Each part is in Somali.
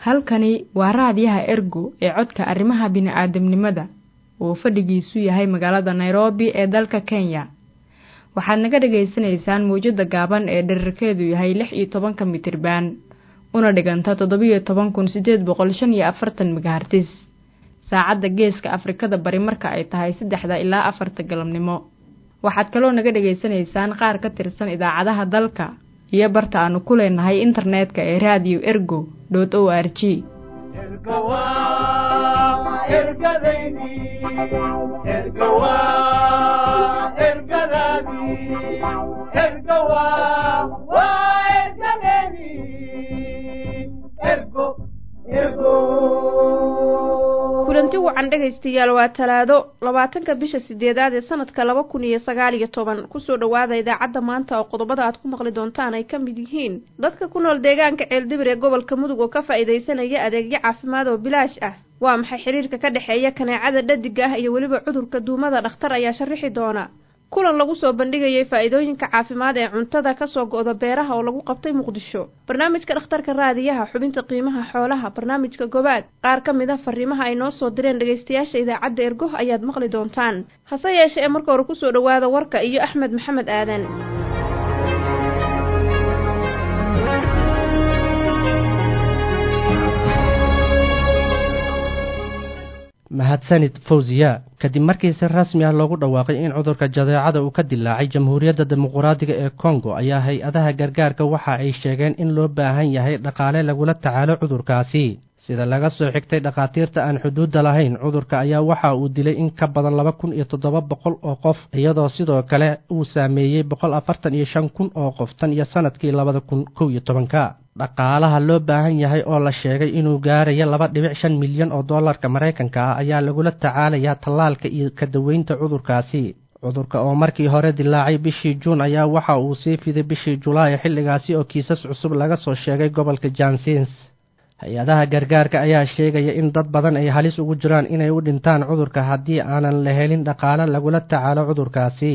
halkani waa raadiyaha ergo ee codka arrimaha bini'aadamnimada oo fadhigiisu yahay magaalada nairobi ee dalka kenya waxaad naga dhagaysanaysaan mawjadda gaaban ee dherarkeedu yahay lix iyo tobanka mitriban una dhiganta toddobiyo toban kun siddeed boqol shan iyo afartan megahartis saacadda geeska afrikada bari marka ay tahay saddexda ilaa afarta galabnimo waxaad kaloo naga dhagaysanaysaan qaar ka tirsan idaacadaha dalka iyo barta aanu ku leenahay internetka ee radio ergo dot o r g kulanti wacan dhegaystayaal waa talaado labaatanka bisha sideedaad ee sanadka laba kun iyo sagaal iyo toban kusoo dhowaada idaacadda maanta oo qodobada aad ku maqli doontaan ay ka mid yihiin dadka ku nool deegaanka ceeldibir ee gobolka mudug oo ka faa'iidaysanaya adeegyo caafimaad oo bilaash ah waa maxay xiriirka ka dhexeeya kaneecada dhadiga ah iyo weliba cudurka duumada dhakhtar ayaa sharixi doona kulan lagu soo bandhigayay faa'iidooyinka caafimaad ee cuntada kasoo go'da beeraha oo lagu qabtay muqdisho barnaamijka dhakhtarka raadiyaha xubinta qiimaha xoolaha barnaamijka gobaad qaar ka mid a fariimaha ay noo soo direen dhegaystayaasha idaacadda ergo ayaad maqli doontaan hase yeeshee ee marka hore kusoo dhowaada warka iyo axmed maxamed aadan mahadsanid fawziya kadib markii si rasmi ah loogu dhawaaqay in cudurka jadeecada uu ka dilaacay jamhuuriyadda dimuquraadiga ee kongo ayaa hay-adaha gargaarka waxa ay sheegeen in loo baahan yahay dhaqaale lagula tacaalo cudurkaasi sida laga soo xigtay dhakhaatiirta aan xuduudda lahayn cudurka ayaa waxa uu dilay in ka badan laba kun iyo toddoba boqol oo qof iyadoo sidoo kale uu saameeyey boqol afartan iyo shan kun oo qof tan iyo sanadkii labada kun kow iyo tobanka dhaqaalaha loo baahan yahay oo la sheegay inuu gaarayo laba dhibic shan milyan oo dollarka maraykanka ah ayaa lagula tacaalayaa tallaalka iyo ka daweynta cudurkaasi cudurka oo markii hore dilaacay bishii juun ayaa waxa uu sii fiday bishii julaay xilligaasi oo kiisas cusub laga soo sheegay gobolka jansins hay-adaha gargaarka ayaa sheegaya in dad badan ay halis ugu jiraan inay u dhintaan cudurka haddii aanan la helin dhaqaale lagula tacaalo cudurkaasi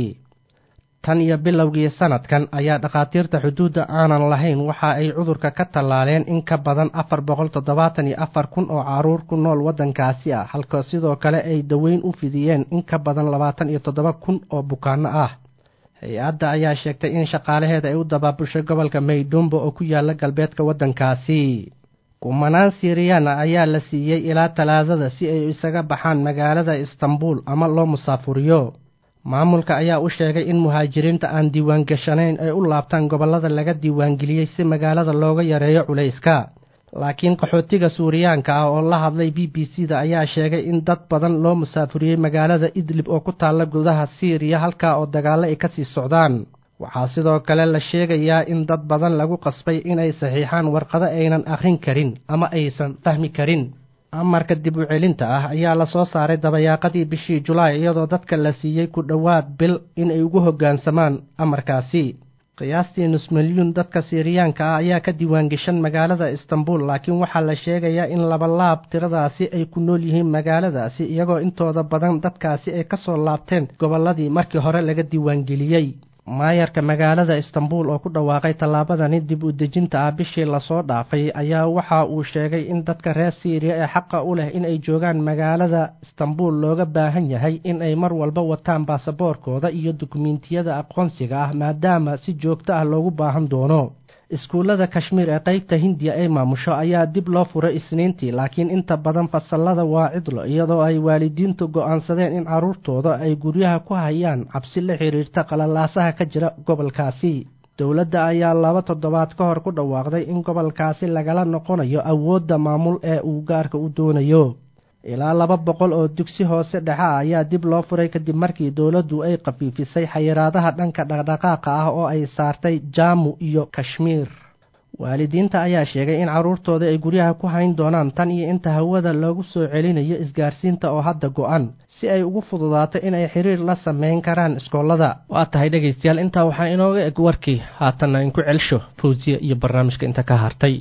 tan iyo bilowgii sanadkan ayaa dhakhaatiirta xuduudda aanan lahayn waxa ay cudurka ka tallaaleen in ka badan afar boqol toddobaatan iyo afar kun oo caruur ku nool waddankaasi ah halka sidoo kale ay daweyn u fidiyeen in ka badan labaatan iyo toddoba kun oo bukaanno ah hay-adda ayaa sheegtay in shaqaalaheeda ay u dabaabushay gobolka maydhumbo oo ku yaala galbeedka waddankaasi kumanaan siriyana ayaa la siiyey ilaa talaadada si ay isaga baxaan magaalada istanbuul ama loo musaafuriyo maamulka ayaa u sheegay in muhaajiriinta aan diiwaangashanayn ay u laabtaan gobollada laga diiwaangeliyey si magaalada looga yareeyo culayska laakiin qaxootiga suuriyaanka ah oo la hadlay b b c da ayaa sheegay in dad badan loo musaafuriyey magaalada idlib oo ku taalla gudaha siiriya halkaa oo dagaallo ay ka sii socdaan waxaa sidoo kale la sheegayaa in dad badan lagu qasbay inay saxiixaan warqado aynan akhrin karin ama aysan fahmi karin amarka dib u celinta ah ayaa la soo saaray dabayaaqadii bishii julaay iyadoo dadka la siiyey ku dhowaad bil inay ugu hoggaansamaan amarkaasi qiyaastii nus milyuun dadka siiriyaanka ah ayaa ka diiwaangeshan magaalada istanbuul laakiin waxaa la sheegayaa in labalaab tiradaasi ay ku nool yihiin magaaladaasi iyagoo intooda badan dadkaasi ay ka soo laabteen gobolladii markii hore laga diiwaangeliyey maayarka magaalada istanbuul oo ku dhawaaqay tallaabadani dib u dejinta ah bishii lasoo dhaafay ayaa waxa uu sheegay in dadka reer siiriya ee xaqa u leh inay joogaan magaalada istanbuul looga baahan yahay in ay mar walba wataan baasaboorkooda iyo dukumiintiyada aqoonsiga ah maadaama si joogto ah loogu baahan doono iskuullada kashmiir ee qaybta hindiya ay maamusho ayaa dib loo furay isniintii laakiin inta badan fasallada waa cidlo iyadoo ay waalidiintu go'aansadeen in carruurtooda ay guryaha ku hayaan cabsi la xidhiirta qalalaasaha ka jira gobolkaasi dowladda ayaa laba toddobaad ka hor ku dhawaaqday in gobolkaasi lagala noqonayo awoodda maamul ee uu gaarka u doonayo ilaa laba boqol oo dugsi hoose dhexe ah ayaa dib loo furay kadib markii dowladdu ay khafiifisay xayiraadaha dhanka dhaqdhaqaaqa ah oo ay saartay jaamu iyo kashmiir waalidiinta ayaa sheegay in carruurtooda ay guryaha ku hayn doonaan tan iyo inta hawada loogu soo celinayo isgaarsiinta oo hadda go'an si ay ugu fududaato inay xiriir la samayn karaan iskoollada waa tahay dhegaystayaal intaa waxaa inooga eg warkii haatanna inku celsho fawsiya iyo barnaamijka inta ka hartay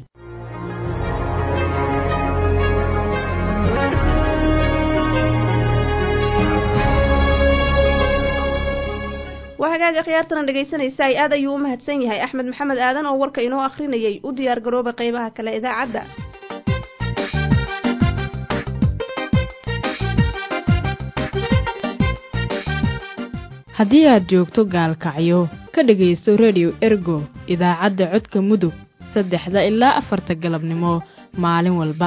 hagaaga khiyaartana dhegaysanaysa ay aad ayuu u mahadsan yahay axmed maxamed aadan oo warka inoo akhrinayay u diyaar garooba qeybaha kale idaacadda haddii aad joogto gaalkacyo ka dhegaysto rediyo ergo idaacadda codka mudug saddexda ilaa afarta galabnimo maalin walba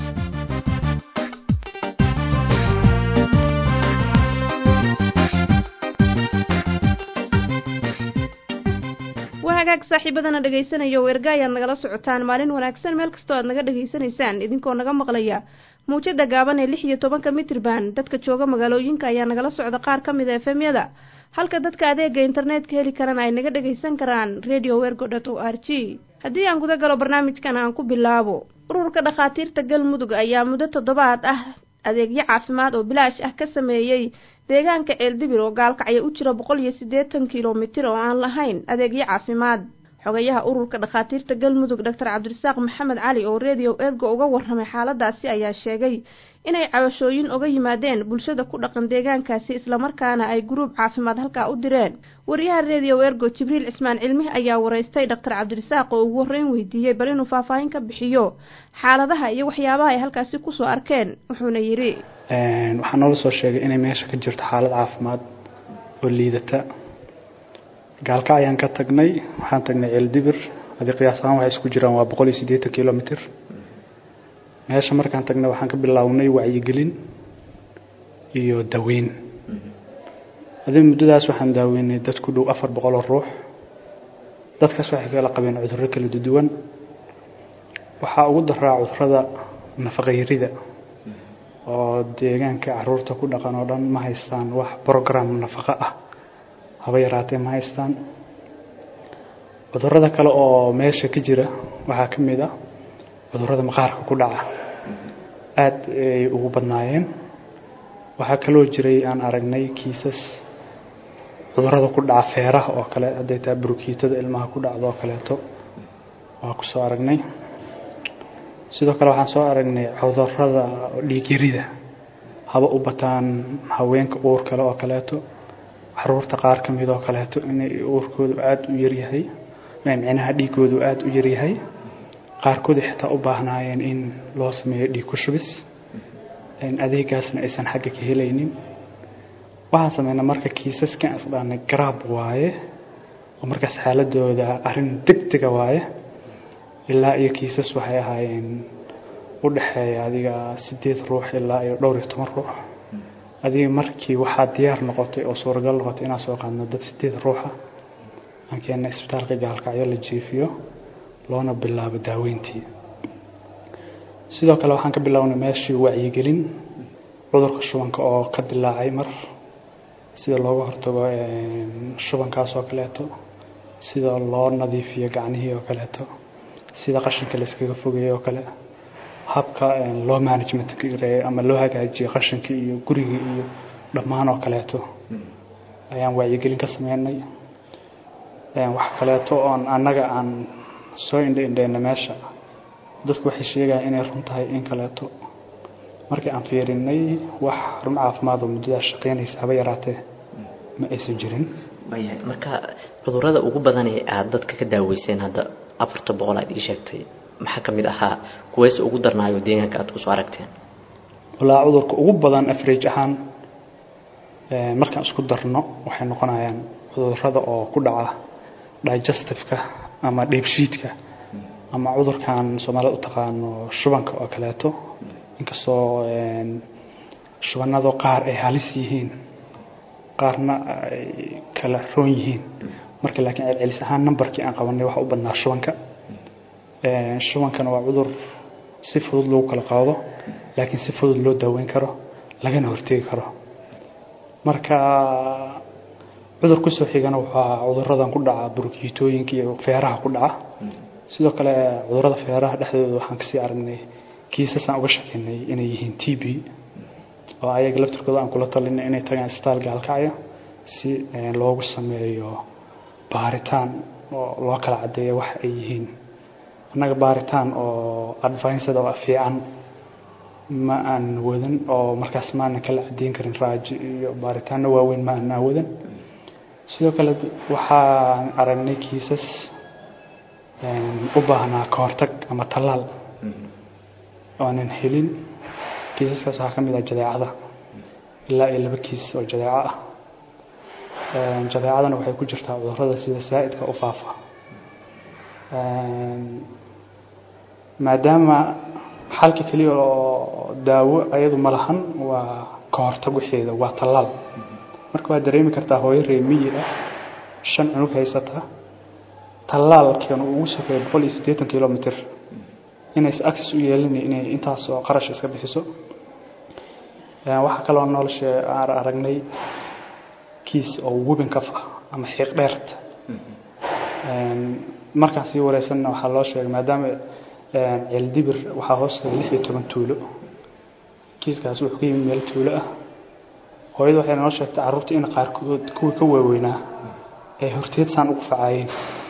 waa hagaag saaxiibadana dhegaysanaya erga ayaad nagala socotaan maalin wanaagsan meel kastoo aad naga dhegaysanaysaan idinkoo naga maqlaya muujada gaaban ee lix iyo tobanka mitrban dadka jooga magaalooyinka ayaa nagala socda qaar ka mid a efemyada halka dadka adeega internetka heli karana ay naga dhagaysan karaan radio wergo dot o r g haddii aan guda galo barnaamijkan aan ku bilaabo ururka dhakhaatiirta galmudug ayaa muddo toddobaad ah adeegyo caafimaad oo bilaash ah ka sameeyey deegaanka ceeldibir oo gaalkacyo u jira boqol iyo siddeetan kilomitir oo aan lahayn adeegyo caafimaad xogayaha ururka dhakhaatiirta galmudug doctor cabdirasaaq maxamed cali oo radio ergo uga warramay xaaladaasi ayaa sheegay inay cabashooyin uga yimaadeen bulshada ku dhaqan deegaankaasi islamarkaana ay guruub caafimaad halkaa u direen wariyaha radio ergo jibriil cismaan cilmi ayaa wareystay doctor cabdirasaaq oo ugu horreyn weydiiyey bal inuu faahfaahin ka bixiyo xaaladaha iyo waxyaabaha ay halkaasi kusoo arkeen wuxuuna yidhi waxaa noola soo sheegay inay meesha ka jirto xaalad caafimaad oo liidata gaalka ayaan ka tagnay waxaan tagnay ceeldibir haddii qiyaas ahaan waxay isku jiraan waa boqol iyo siddeetan kilomitr meesha markaan tagnay waxaan ka bilownay wacyigelin iyo daweyn adii muddadaas waxaan daaweynay dad ku dhow afar boqol oo ruux dadkaas waxay kala qabeen cudurro kala duwan waxaa ugu daraa cudurada nafaqayrida oo deegaanka caruurta ku dhaqan oo dhan ma haystaan wax program nafaqo ah haba yaraatee ma haystaan cudurada kale oo meesha ka jira waxaa ka mid ah cudurada maqaarka ku dhaca aada ay ugu badnaayeen waxaa kaloo jiray aan aragnay kiisas cudurada ku dhaca feeraha oo kale hadday tahay burukiitada ilmaha ku dhacdo oo kaleeto waa ku soo aragnay sidoo kale waxaan soo aragnay cudurada dhiigyarida haba u bataan haweenka uur kale oo kaleeto caruurta qaar ka mid oo kaleeto inay uurkoodu aada u yaryahay micnaha dhiigoodu aada u yaryahay qaarkood xitaa u baahnaayeen in loo sameeyo dhiig ku shubis adeegaasna aysan xagga ka helaynin waxaan sameynaa marka kiisaskan isdhaanay garaab waaye oo markaas xaaladooda arrin degdega waaye ilaa iyo kiisas waxay ahaayeen u dhexeeya adiga sideed ruux ilaa iyo dhowr iyo toban ruux adiga markii waxaa diyaar noqotay oo suuragal noqotay inaan soo qaadno dad sideed ruuxa aan keena isbitaalka gaalkacyo la jiifiyo loona bilaabo daaweyntii sidoo kale waxaan ka bilownay meeshii wacyigelin cudurka shubanka oo ka dilaacay mar sida looga hortago shubankaas oo kaleeto sida loo nadiifiyo gacnihii oo kaleeto sida qashinka la iskaga fogeeyo oo kale habka loo management ama loo hagaajiyo qashinka iyo guriga iyo dhammaan oo kaleeto ayaan wacyigelin ka sameynay wax kaleeto oon annaga aan soo indha indheyna meesha dadku waxay sheegayaan inay run tahay in kaleeto markii aan fiirinay wax run caafimaad oo muddadaas shaqeynaysa haba yaraatee ma aysan jirin marka cudurada ugu badan ee aada dadka ka daaweyseen hadda afarta boqol aad ii sheegtay maxaa ka mid ahaa kuweys ugu darnaayo deegaanka aad kusoo aragteen walaa cudurka ugu badan average ahaan markaan isku darno waxay noqonayaan cudurada oo ku dhaca digestiveka ama dheebshiidka ama cudurkan soomaalida u taqaano shubanka oo kaleeto inkastoo shubanado qaar ay halis yihiin qaarna ay kala roon yihiin marka laakiin celcelis ahaan numberkii aan qabanay waxa u badnaa shubanka shubankana waa cudur si fudud lagu kala qaado laakiin si fudud loo daaweyn karo lagana hortegi karo marka cudur kusoo xigana waxaa cuduradan ku dhaca burukiitooyinka iyo feeraha ku dhaca sidoo kale cudurada feeraha dhexdooda waxaan kasii aragnay kiisasaan uga shakinay inay yihiin t b oo ayaga laftirkooda aan kula talinay inay tagaan isbitaal gaalkacyo si loogu sameeyo baaritaan oo loo kala cadeeyo wax ay yihiin annaga baaritaan oo advinced oo fiican ma aan wadan oo markaas maanan kala cadeyn karin raaji iyo baaritaano waaweyn ma aanaa wadan sidoo kale waxaan aragnay kiisas u baahnaa kahortag ama tallaal oonan helin kiisaskaas waxaa ka mid ah jadeecada ilaa iyo laba kiis oo jadeeco ah jadeecadana waxay ku jirtaa cudurrada sida saa'idka u faafa maadaama xalka keliya oo daawo ayadu ma lahan waa ka hortag waxeeda waa tallaal marka waad dareemi kartaa hooyo reemiyi ah shan cunug haysata tallaalkeenu ugu safeeya boqol iyo siddeetan kilomitr inaysa access u yeelinay inay intaas oo qarash iska bixiso waxaa kaloo nolosha aan aragnay kiis oo wubin kaf ah ama xiiq dheerta markaan sii wareysanna waxaa loo sheegay maadaama ceeldibir waxaa hoostaga lix iyo toban tuulo kiiskaas wuxuu ka yimid meel tuulo ah hooyada waxay noo sheegtay carruurta in qaarkood kuwii ka waaweynaa ay horteed saan ugu facaayeen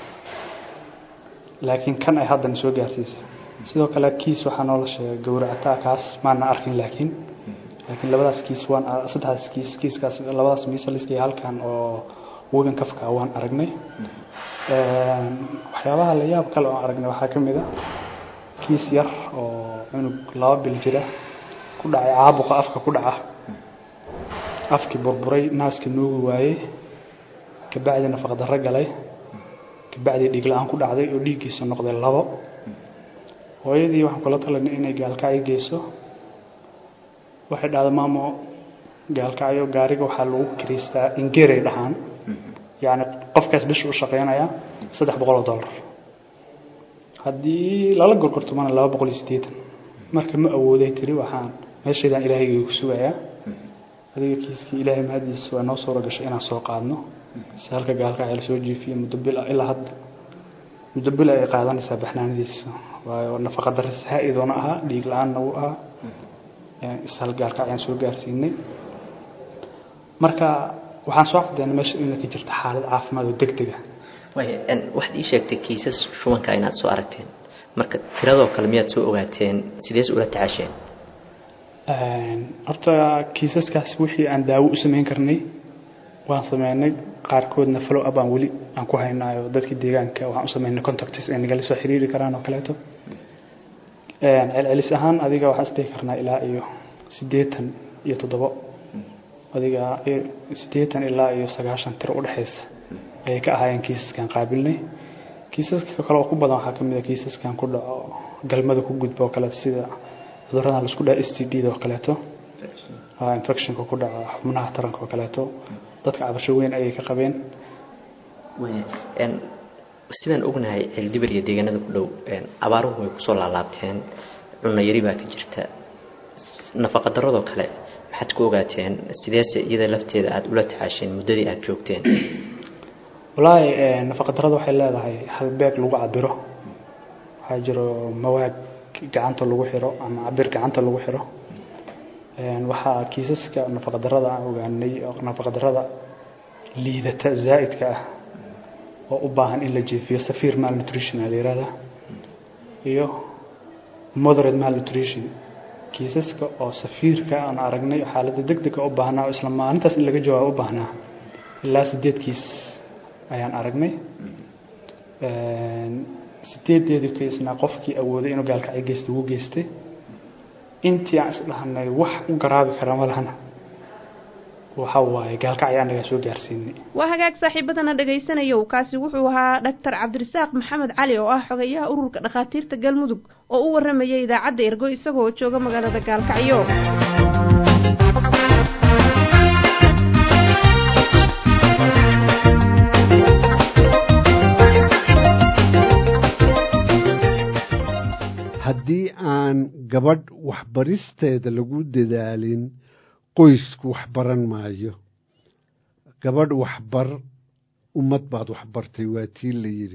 laakiin kan ay haddana soo gaarsiisay sidoo kale kiis waxaa noola sheegay gowracataa kaas maana arkin laakiin laakiin labadaas kiis waan saddexdaas kiis kiiskaas labadaas miisaliska iyo halkan oo wegan kafka waan aragnay waxyaabaha la yaab kale oo aragnay waxaa ka mid a kiis yar oo cunug laba bil jira ku dhacay caabuqa afka ku dhaca afkii burburay naaskii nuugi waayey kabacdi nafaqdarro galay kabacdi dhiig la-aan ku dhacday oo dhiiggiisa noqday labo hooyadii waxaan kula talanay inay gaalkacyo geyso waxay dhahda maamo gaalkacyo gaariga waxaa lagu kiriistaa ingeeray dhahaan yacni qofkaas bisha u shaqeynaya saddex boqol oo dollar haddii lala gorgortumana laba boqol iyo siddeetan marka ma awooday tiri waxaan meeshaydaan ilaahayga ku sugayaa adiga kiiskii ilaahay mahadiisa waa noo suura gashay inaan soo qaadno si halka gaalkacyo lasoo jiifiyo muddo bil ah ilaa hadda muddo bil ay qaadanaysaa baxnaanadiisa waayo nafaqa darri saa-idoona ahaa dhiig la-aanna wuu ahaa ishal gaalkacyaan soo gaarsiinay marka waxaan soo caddeynay meesha inay ka jirta xaalad caafimaad oo deg dega waxaad ii sheegtay kiisas shubanka inaad soo aragteen marka tiradoo kale miyaad soo ogaateen sidees ula tacaasheen horta kiisaskaas wixii aan daawo u samayn karnay waan sameynay qaarkoodna follow up aan weli aan ku haynaayo dadkii deegaanka waxaan u sameynay contacts ay nagala soo xiriiri karaan oo kaleeto celcelis ahaan adiga waxaan isdhihi karnaa ilaa iyo siddeetan iyo toddobo adiga siddeetan ilaa iyo sagaashan tiro udhexaysa ayay ka ahaayeen kiisaskan qaabilnay kiisaska kale oo ku badan waxaa ka mid a kiisaskan ku dhaco galmada ku gudba oo kaleeto sida cudurradan laisku dhaha s t d da oo kaleeto infectionka ku dhaca xubnaha taranka oo kaleeto dadka cabasho weyn ayay ka qabeen sidaan ognahay ceeldibir iyo deegaanada ku dhow abaaruhu way kusoo laalaabteen cunno yari baa ka jirta nafaqa daradoo kale maxaad ku ogaateen sideese iyada lafteeda aada ula tacaasheen muddadii aada joogteen wallaahi nafaqa darada waxay leedahay hal beeg lagu cabiro waxaa jiro mawaag gacanta lagu xiro ama cabir gacanta lagu xiro waxaa kiisaska nafaqa darada aan ogaanay oo nafaqa darada liidata zaa'idka ah oo u baahan in la jeefiyo safiir malnutrition aa la yihahda iyo moderate malnutrition kiisaska oo safiirka aan aragnay xaaladda deg dega u baahnaa oo isla maalintaas in laga jawaabo u baahnaa ilaa sideed kiis ayaan aragnay sideedeedii kiisna qofkii awooday inuu gaalkacyo geysta wuu geystay intii aan isdhahnay wax u garaabi kara ma lahana waxa waaye gaalkacyo anagaa soo gaarsiinay waa hagaag saaxiibadana dhagaysanayow kaasi wuxuu ahaa dhaktar cabdirasaaq maxamed cali oo ah xogayaha ururka dhakhaatiirta galmudug oo u waramayay idaacadda ergo isagoo jooga magaalada gaalkacyo haddii aan gabadh waxbaristeeda lagu dadaalin qoysku waxbaran maayo gabadh waxbar ummad baad waxbartay waa tii la yidhi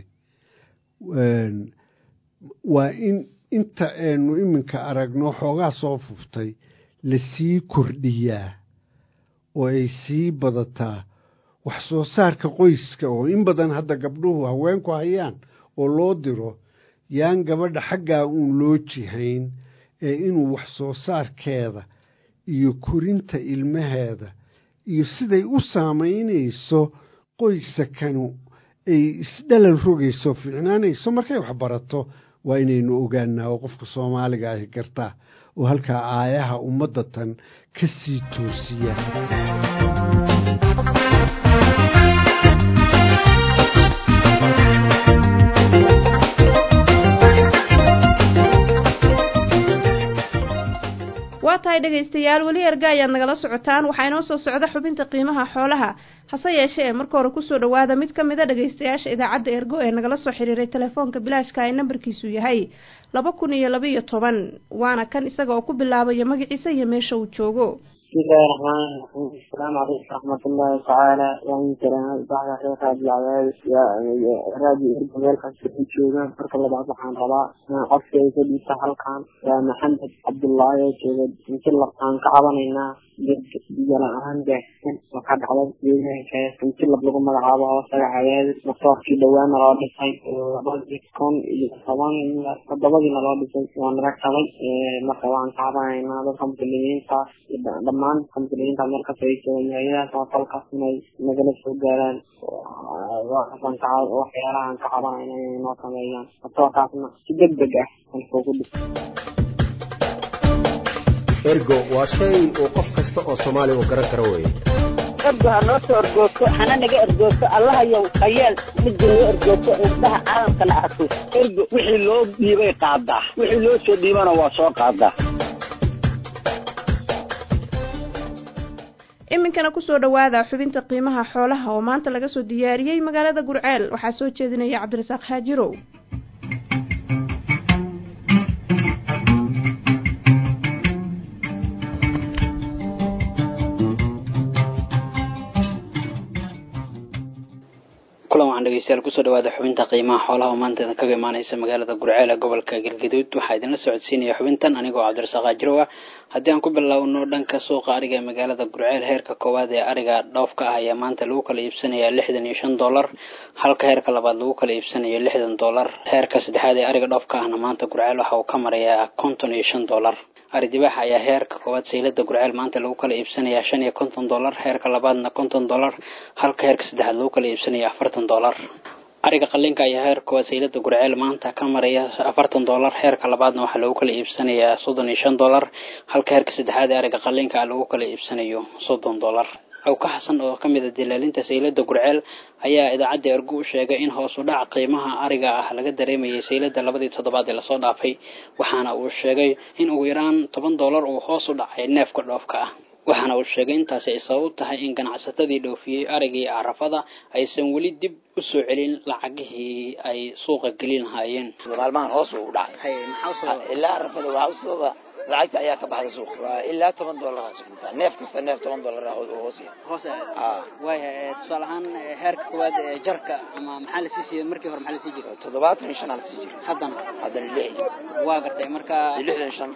waa in inta aynu iminka aragno xoogaa soo fuftay lasii kordhiyaa oo ay sii badataa wax soo saarka qoyska oo in badan hadda gabdhuhu haweenku hayaan oo loo diro yaan gabadha xaggaa uun loo jihayn ee inuu wax soo saarkeeda iyo korinta ilmaheeda iyo siday u saamaynayso qoysakanu ay isdhalal rogayso fiicnaanayso markay wax barato waa inaynu ogaanaa oo qofka soomaaliga ahi gartaa oo halkaa aayaha ummadda tan ka sii toosiya tahay dhegaystayaal weli erga ayaad nagala socotaan waxaa inoo soo socda xubinta qiimaha xoolaha hase yeeshee ee marka hore kusoo dhawaada mid ka mid a dhegaystayaasha idaacadda ergo ee nagala soo xiriiray telefoonka bilaashka ee nambarkiisu yahay laba kun iyo laba iyo toban waana kan isaga oo ku bilaabaya magaciisa iyo meesha uu joogo bismillahi raxmaani raxiim asalaamu calaykum raxmatullaahi tacaala waan salaamay baxda reer raadi cadaad raadi ergo meel kasta ay joogaan marka labaad waxaan rabaa inaan codka ay ka dhiibta halkan waa maxamed cabdullaahi oo jooga inti labtaan ka cabanaynaa biyo la-aan baahsan oo ka dhacda deegaanka intilab lagu magacaabo hoosaga cadaadis matoorkii dhawaana loo dhisay labadii kun iyo toban toddobadiina loo dhisay waa naga kabay marka waxaan ka cabanaynaa dadka muslimiinta dhammaan dadka muslimiinta meel kasta ay joogaan hayadahaas oo falkaas inay nagala soo gaaraan waxyaalahaan ka cabanayna inay noo sameeyaan matoorkaasna si deg deg ah anfoogu dhis ergo waa shay uu qof kasta oo soomaali uu garan karo weye ergo ha noo soo ergoogto hana naga ergoogto allahayow hayeel midda noo ergoogto indhaha caalamkana arko ergo wixii loo dhiibay qaadaa wixii loo soo dhiibana waa soo qaadaa iminkana kusoo dhawaada xubinta qiimaha xoolaha oo maanta laga soo diyaariyey magaalada gurceel waxaa soo jeedinaya cabdirasaaq xaajirow kulan waxaan dhegeystayaal kusoo dhawaada xubinta qiimaha xoolaha oo maanta idin kaga imaaneysa magaalada gurceel ee gobolka galgaduud waxaa idinla socodsiinaya xubintan anigoo cabdirasaaq ajirow ah haddii aan ku bilowno dhanka suuqa ariga ee magaalada gurceel heerka koowaad ee ariga dhoofka ah ayaa maanta lagu kala iibsanayaa lixdan iyo shan dollar halka heerka labaad lagu kala iibsanayo lixdan dollar heerka saddexaad ee ariga dhoofka ahna maanta gurceel waxa uu ka marayaa konton iyo shan dollar ari dibaax ayaa heerka koowaad saylada gurceel maanta lagu kala iibsanayaa shan iyo konton dollar heerka labaadna konton dollar halka heerka saddexaad lagu kala iibsanaya afartan dollar ariga qalinka ayaa heerka koowaad saylada gurceel maanta ka maraya afartan dollar heerka labaadna waxaa lagu kala iibsanayaa soddon iyo shan dollar halka heerka saddexaad ee ariga qalinka ah lagu kala iibsanayo soddon dollar awka xasan oo ka mid a dilaalinta saylada gurceel ayaa idaacadda ergu u sheegay in hoos u dhac qiimaha ariga ah laga dareemayay saylada labadii toddobaad ee lasoo dhaafay waxaana uu sheegay in ugu yaraan toban dollar uu hoos u dhacay neefka dhoofka ah waxaana uu sheegay intaasi ay sabab u tahay in ganacsatadii dhoofiyey arigii carafada aysan weli dib u soo celin lacagihii ay suuqa gelin lahaayeen maalmahan hoos u dhacay ilaa carafada waxaa u sababa lacagta ayaa ka baxda suuq waa ilaa toban dollar neef kasta neef toban dollar hoos hoos waaya tusaale ahaan heerka koowaad ee jarka ama maxaa la sii siiyey markii hore maxaa la sii jiray toddobaatan iyo shan aa la sii jiray haddana haddana lix waa gartay marka lixdan shan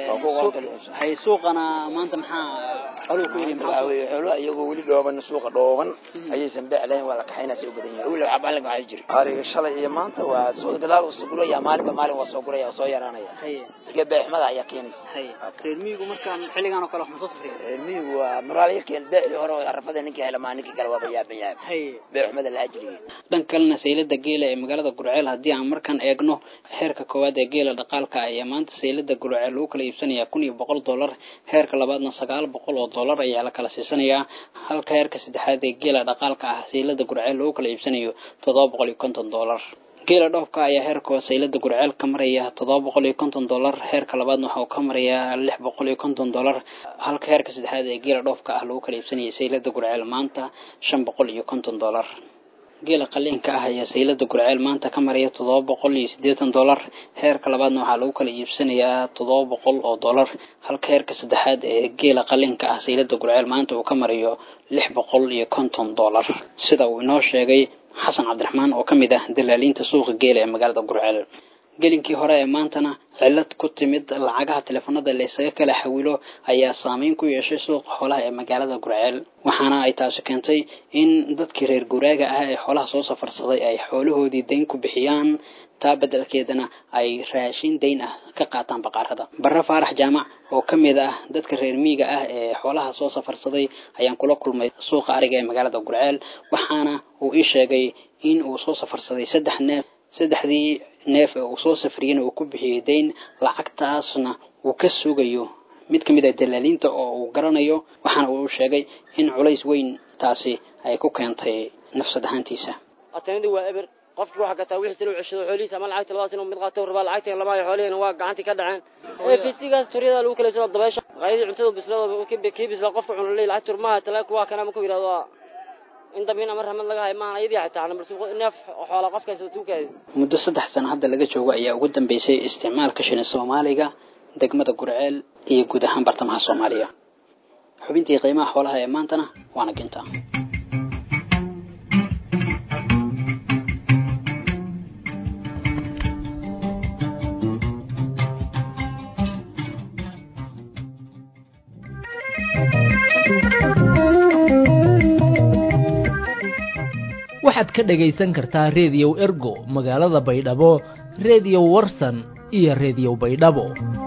hay suuqana maanta maxaa xooluhu ku yiri maxaa weeye xooluhu iyagoo weli dhooban suuqa dhooban ayaysan beec lahayn waa la kaxaynaa si u badan yahay weli waxaa maalin waxaa jiri ariga shalay iyo maanta waa soo gadaal soo guraya maalinba maalin waa soo guraya waa soo yaraanaya iyo beexmada ayaa keenaysa reer miyigu markaan xilligan oo kale wax ma soo safriya reer miyigu waa muraal yarkeen beecii hore oo arafada ninkii hela maa ninkii kale waaba yaaban yahay beexumada la ajriyay dhan kalena saylada geela ee magaalada gurceel haddii aan markaan eegno heerka koowaad ee geela dhaqaalka ayaa maanta saylada gurceel lagu kala iibsanayaa kun iyo boqol dollar heerka labaadna sagaal boqol oo dollar ayaa la kala siisanayaa halka heerka saddexaad ee geela dhaqaalka ah saylada gurceel lagu kala iibsanayo toddoba boqol iyo konton dollar geela dhoofka ayaa heerka saylada gurceel ka maraya toddoba boqol iyo konton dollar heerka labaadna waxa uu ka marayaa lix boqol iyo konton dollar halka heerka saddexaad ee geela dhoofka ah lagu kala iibsanayay saylada gurceel maanta shan boqol iyo konton dollar geela qaliinka ah ayaa saylada gurceel maanta ka maraya toddoba boqol iyo siddeetan dollar heerka labaadna waxaa lagu kala iibsanayaa toddoba boqol oo dollar halka heerka saddexaad ee geela qalinka ah saylada gurceel maanta uu ka marayo lix boqol iyo konton dollar sida uu inoo sheegay xasan cabdiraxmaan oo ka mid ah dalaaliinta suuqa geela ee magaalada gurceel gelinkii hore ee maantana cillad ku timid lacagaha teleefanada la isaga kala xawilo ayaa saameyn ku yeeshay suuqa xoolaha ee magaalada gurceel waxaana ay taasi keentay in dadkii reer guraaga ah ee xoolaha soo safarsaday ay xoolahoodii dayn ku bixiyaan taa beddelkeedana ay raashin dayn ah ka qaataan baqaarada barre faarax jaamac oo ka mid ah dadka reer miyiga ah ee xoolaha soo safarsaday ayaan kula kulmay suuqa ariga ee magaalada gurceel waxaana uu ii sheegay in uu soo safarsaday saddex neef saddexdii neef ee uu soo safriyena uu ku bixiyey dayn lacagtaasna uu ka sugayo mid ka mid ah dalaaliinta oo uu garanayo waxaana uu sheegay in culays weyn taasi ay ku keentay nafsad ahaantiisa qofki waxa gataa wixiisina u ceshado xoolihiisa ama lacagta labadaas inuu mid qaato rabaa lacagta lama hayo xoolihiina waa gacantii ka dhaceen ee fisigaas turyada lagu kala soo dabeesha maqaayadii cuntada bislada kii bisla qofka cuna leey lacag turmaha talaag kuwaa kana markuu yidhahdo in dambe in ama ramad laga hayo maahan ayadii xitaa nambar neef xoola qofkaas tuukaadi muddo saddex sano hadda laga joogo ayaa ugu dambeysay isticmaalka shilin soomaaliga degmada gurceel iyo guud ahaan bartamaha soomaaliya xubintii qiimaha xoolaha ee maantana waana ginta waxaad ka dhagaysan kartaa reediyow ergo magaalada baydhabo reediyo warsan iyo reediyo baydhabo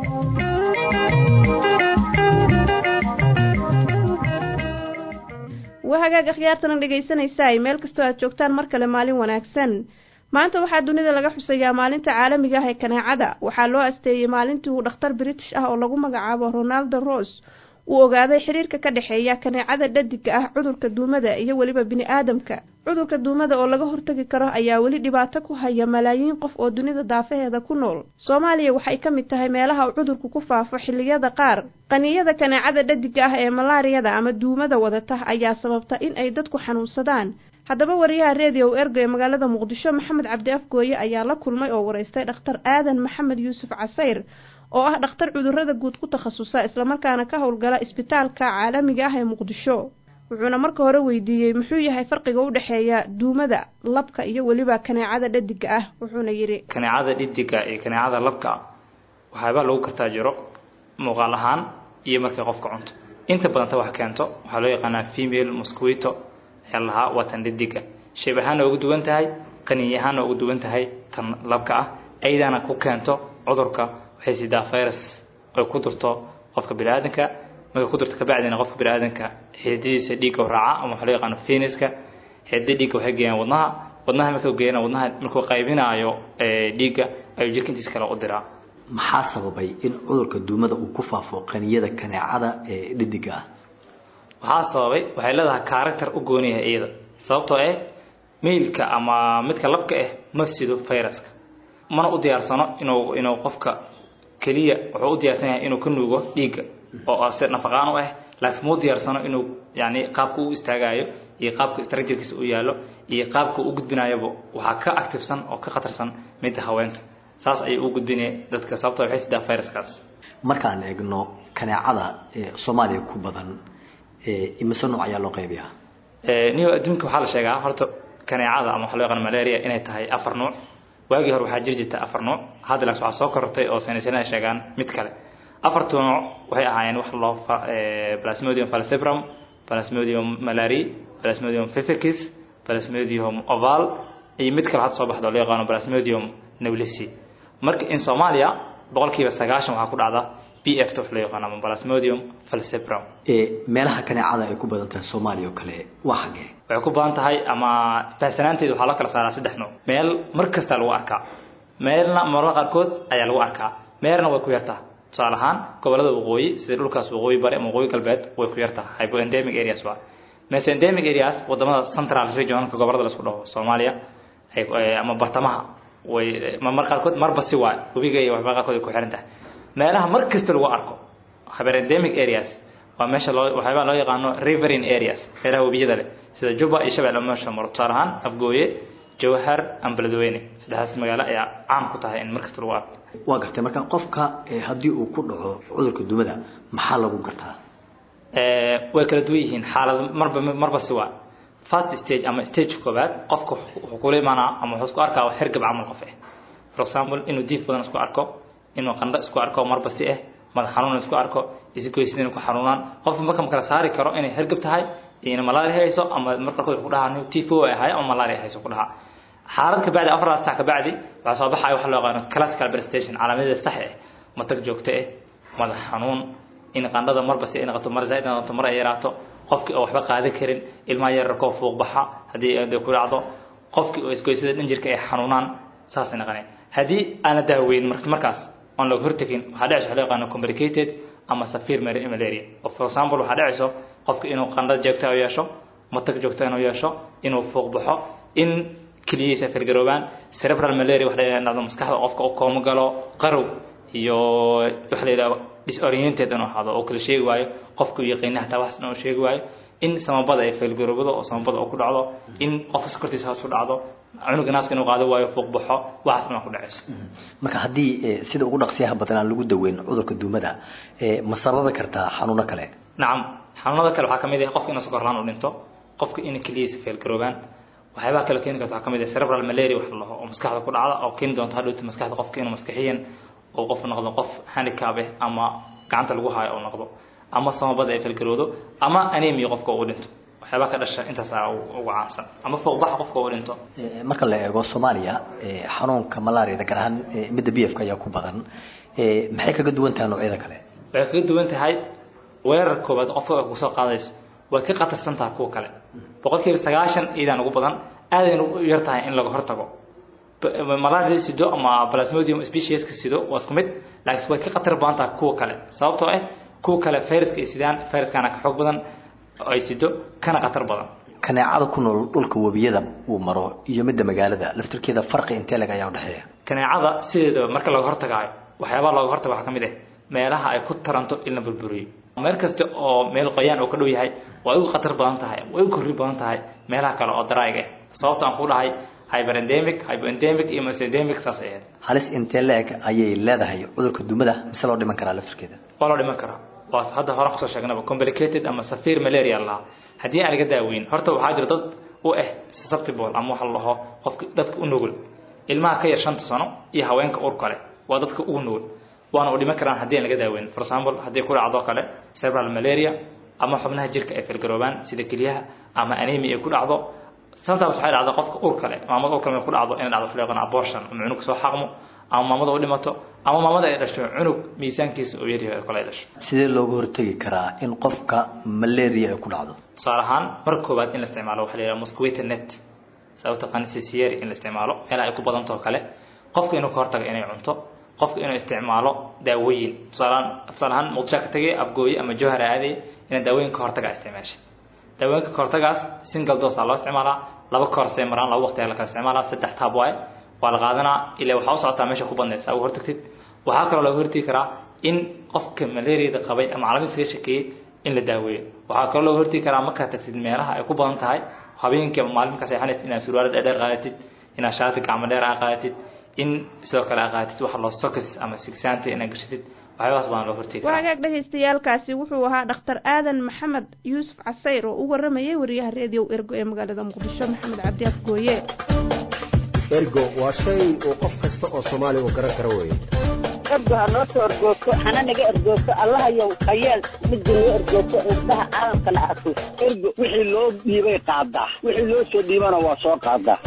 waa hagaag akhyaartana dhegaysanaysaay meel kastoo aad joogtaan mar kale maalin wanaagsan maanta waxaa dunida laga xusayaa maalinta caalamiga ah ee kaneecada waxaa loo asteeyey maalintii uu dhakhtar british ah oo lagu magacaabo ronaldo rose uu ogaaday xiriirka ka dhexeeya kaneecada dhadiga ah cudurka duumada iyo weliba bini-aadamka cudurka duumada oo laga hortagi karo ayaa weli dhibaato ku haya malaayiin qof oo dunida daafaheeda ku nool soomaaliya waxay ka mid tahay meelaha uu cudurku ku faafo xilliyada qaar qaniyada kaneecada dhadiga ah ee malaariyada ama duumada wadata ayaa sababta in ay dadku xanuunsadaan haddaba wariyaha reediyo ergo ee magaalada muqdisho maxamed cabdi afgooye ayaa la kulmay oo waraystay dhakhtar aadan maxamed yuusuf casayr oo ah dhakhtar cudurada guud ku takhasusa islamarkaana ka howlgala isbitaalka caalamiga ah ee muqdisho wuxuuna marka hore weydiiyey muxuu yahay farqiga u dhexeeya duumada labka iyo weliba kaneecada dhadiga ah wuxuuna yidhi kaneecada dhadiga iyo kaneecada labka waxaaba lagu kartaa jiro muuqaal ahaan iyo markay qofka cunto inta badanta wax keento waxaa loo yaqaanaa female mosquito ayaa lahaa waa tan dhadiga shayb ahaana ugu duwan tahay qaniy ahaana ugu duwan tahay tan labka ah ayadaana ku keento cudurka waxay sidaa virus ay ku durto qofka biniaadanka markay ku durto kabacdina qofka biniaadanka xididadiisa dhiigga raaca ama waxaa loo yaqaano feniska xidida dhiigga waxay geeyaan wadnaha wadnaha markuu geeyana wadnaha markuu qaybinaayo dhiigga ayuu jirka intiisa kale u diraa maxaa sababay in cudurka duumada uu ku faafo qaniyada kaneecada ee dhadiga ah waxaa sababay waxay leedahay character u gooniyahay iyada sababtoo ah meilka ama midka labka ah ma sido viruska mana u diyaarsano inuu inuu qofka keliya wuxuu u diyaarsan yahay inuu ka nuugo dhiigga oo se nafaqaan u ah laakiin ma u diyaarsano inuu yani qaabka u istaagayo iyo qaabka structurekiisa u yaallo iyo qaabka u gudbinayoba waxaa ka activesan oo ka khatarsan midda haweenta saas ayay u gudbinaya dadka sababtoo waxay sidaa viruskaas markaan eegno kaneecada ee soomaaliya ku badan imise nooc ayaa loo qaybiyaa niyo adduunka waxaa la sheegaa horta kaneecada ama waxaa loo yaqaan malaria inay tahay afar nuuc waagii hore waxaa jiri jirta afar nuuc hadda laas waxaa soo korortay oo saynisyana ay sheegaan mid kale afartu nuuc waxay ahaayeen wax loo plasmodium falciparum plasmodium malari plasmodium fifikis plasmodium oval iyo mid kale hadda soo baxda oo loo yaqaano plasmodium newlisi marka in soomaaliya boqolkiiba sagaashan waxaa ku dhacda b f t wax loo yaqaano ama plasmodium falciparum meelaha kaneecada ay ku badan tahay soomaaliya oo kale waa xagee waxay ku badan tahay ama baahsanaanteeda waxaa loo kala saaraa saddex nooc meel mar kasta lagu arkaa meelna mararka qaarkood ayaa lagu arkaa meelna way ku yartaa tusaale ahaan gobolada waqooyi sida dhulkaas waqooyi bari ama waqooyi galbeed way ku yartaa hypoendemic areas waa meese endemic areas wadamada central regionalka gobolada la isku dhaho soomaaliya ama bartamaha way mar qaarkood marba si waa webiga iyo waxba qaarkood ay ku xiran tahay meelaha mar kasta lagu arko hyperendemic areas waa meesha loo waxyaabaa loo yaqaano riverine areas meelaha webiyada leh sida juba iyo shabeelle meesha maro tusaale ahaan afgooye jawhar ama beledweyne saddexdaas magaalo ayaa caan ku tahay in mar kasta lagu arko waa gartay marka qofka haddii uu ku dhaco cudurka dumada maxaa lagu gartaa way kala duwan yihiin xaalad marba marba si waa first stage ama stage koobaad qofka wuxuu kula imaanaa ama wuxuu isku arkaa hergab camal qof ah for example inuu diif badan isku arko inuu qandho isku arko marba si ah madax xanuun isku arko isgoysida inuu ku xanuunaan qofka marka ma kala saari karo inay hergab tahay iyo malaria hayso ama marka qaarkood ku dhahaa tifo ay ahay ama malaria hayso ku dhahaa xaalad ka bacdi afar saac ka bacdi waxaa soo baxaya waxa loo yaqaano classical prestation calaamadeeda sax ah matag joogto ah madax xanuun in qandhada marba si ay noqoto mar zaaid noqoto mar ay yaraato qofkii oo waxba qaadan karin ilmaha yararkoo fuuq baxa haddii ay ku dhacdo qofkii oo isgoysada dhanjirka ay xanuunaan saasay noqonaya haddii aana daaweyn markaas aan laga hortagin waxaa dhacaysa waxa loo yaqaano complicated ama severe malaria oo for example waxaa dhacayso qofka inuu qandhada joogta u yeesho matag joogta inuu yeesho inuu fuuq baxo in keliyihiisa firgaroobaan cerebral malaria waxa la yidhahdo maskaxda qofka u koomo galo qarow iyo waxa la yidhahdo disoriented inuu ahaado oo kala sheegi waayo qofku yaqiina hataa waxaas inuu sheegi waayo in samabada ay faylgaroobado oo samabada uu ku dhacdo in qofka sokortiisa hoos u dhacdo cunuga naaska inuu qaado waayo fuuq baxo waxaas inuu ku dhacayso marka haddii sida ugu dhaqsiyaha badan aan lagu daweyn cudurka duumada ma sababi kartaa xanuuno kale nacam xanuunada kale waxaa kamid ah qofka inuu sokorlaan u dhinto qofka in keliyiisa faylgaroobaan waxyaabaha kale keeni karta waxaa kamid ah cerebral malaria wax la dhaho oo maskaxda ku dhacda oo keeni doonto hadhowta maskaxda qofka inuu maskaxiyan oo qof noqdo qof handicap ah ama gacanta lagu haayo oo noqdo ama samabada ay falgaroodo ama anemia qofka uu dhinto waxyaabaa ka dhasha intaasaa ugu caansan ama fooqbaxa qofka uu dhinto marka la eego soomaaliya xanuunka malaariyada gaar ahaan midda b f ka ayaa ku badan maxay kaga duwan tahay noocyada kale waxay kaga duwan tahay weerar koobaad qofka kusoo qaadayso way ka khatarsan tahay kuwa kale boqolkiiba sagaashan iidaan ugu badan aadayna u yar tahay in laga hortago malaria sido ama plasmodium specieska sido waa isku mid laakiin way ka khatar badan tahay kuwa kale sababtoo ah kuwa kale viruska ay sidaan viruskana ka xoog badan ay sido kana khatar badan kaneecada ku nool dhulka webiyada uu maro iyo midda magaalada laftirkeeda farqi intee lag ayaa udhexeeya kaneecada sideedaba marka laga hortagaayo waxyaabaha looga hortaga waxaa kamid ah meelaha ay ku taranto in la burburiyo meel kasta oo meel qoyaan oo ka dhow yahay way uga khatar badan tahay way u korri badan tahay meelaha kale oo daraayiga ah sababta aan ku dhahay hyperendemic hypoendemic iyo mesendemic saas ahayd halis intee la-eg ayay leedahay cudurka dumada mise loo dhiman karaa laftirkeeda waa loo dhiman karaa waa hadda hore kusoo sheegnaba complicated ama safir malaria lahaa haddii aan laga daaweyn horta waxaa jira dad u ah susceptible ama waxa la dhaho qofka dadka u nugul ilmaha ka yar shanta sano iyo haweenka urka leh waa dadka ugu nugul waana u dhiman karaan haddii aan laga daaweyn for example haddii ku dhacdo kale cerebral malaria ama xubnaha jirka ay filgaroobaan sida kelyaha ama anemia ay ku dhacdo sometimes waxay dhacdaa qofka urka leh maamada urka leh ku dhacdo inay dhacdo fleeqan abortion ama cunug soo xaqmo ama maamada u dhimato ama maamada ay dhasho cunug miisaankiisa oo yaryahay kale ay dhasho sidee looga hortagi karaa in qofka malaria ay ku dhacdo tusaale ahaan marka koowaad in la isticmaalo waxaa la yidhaha mosquito net saa u taqaani sisiyeri in la isticmaalo meelaha ay ku badantaho kale qofka inuu ka hortago inay cunto qofka inuu isticmaalo daawooyin tusaalehaan tusaale ahaan muqdisho ka tagay abgooye ama jowhar aaday inaad daawooyin ka hortaga isticmaashid daawooyinka ka hortagaas single dose aa loo isticmaalaa laba koorsay maraan laba waqti ayaa la kala isticmaalaa saddex taab waaye waa la qaadanaa ilaa waxaa u socotaa meesha ku badnaysa uga hortagtid waxaa kaloo laga hortagi karaa in qofka malariada qabay ama calaamadiisa ka shakeeyey in la daaweeyo waxaa kaloo laga hortagi karaa markaad tagtid meelaha ay ku badan tahay habeenkii ama maalin markaa seexanaysid inaad surwaalo dheerdheer qaadatid inaad shaati gacmo dheer aa qaadatid in sidoo kale aa qaadatid waxa loo sokis ama sigsaanta inaad gashatid waxyaabahaas baan loo hortagi karaa wagaag dhagaystayaalkaasi wuxuu ahaa dhakhtar aadan maxamed yuusuf casayr oo u waramayay wariyaha reediyo ergo ee magaalada muqdisho maxamed cabdi afgooye ergo waa shay uu qof kasta oo soomaaliya uu garan karo weeye ergo ha noo soo ergoogto hana naga ergoogto allahayow hayeel midda noo ergoogto indhaha caalamkana arko ergo wixii loo dhiibay qaadaa wixii loo soo dhiibana waa soo qaadaa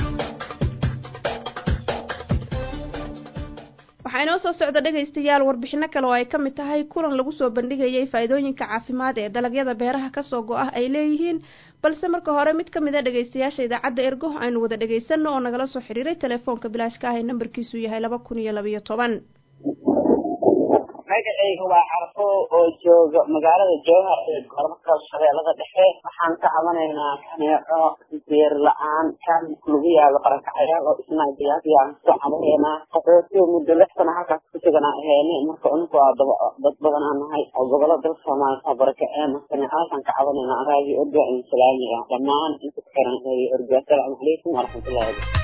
waxaa inoo soo socda dhegaystayaal warbixino kale oo ay ka mid tahay kulan lagu soo bandhigayay faa'iidooyinka caafimaad ee dalagyada beeraha kasoo go-ah ay leeyihiin balse marka hore mid ka mid a dhegaystayaasha idaacadda ergo aynu wada dhagaysano oo nagala soo xiriiray telefoonka bilaashka ah ee nambarkiisu yahay laba kun iyo labayo toban magacayga waa carfo oo jooga magaalada jowhar ee gobolka shabeellada dhexe waxaan ka cabanaynaa kaneeco beer la-aan kaalinka lagu yaalo qarankacayaal oo isnaajiyaadiyaan ka cabanaynaa qaxootiga muddo lix sano halkaas ku suganaa aheene marka uninku waa daba dad badan aan nahay oo gobollo dalka soomaaliya soo barakaceena kaneecadaasaan ka cabanaynaa raagi orga in salaamiga dhammaan inta ku xiran raagi orga asalaamu calaykum waraxmatullahi wabarakatu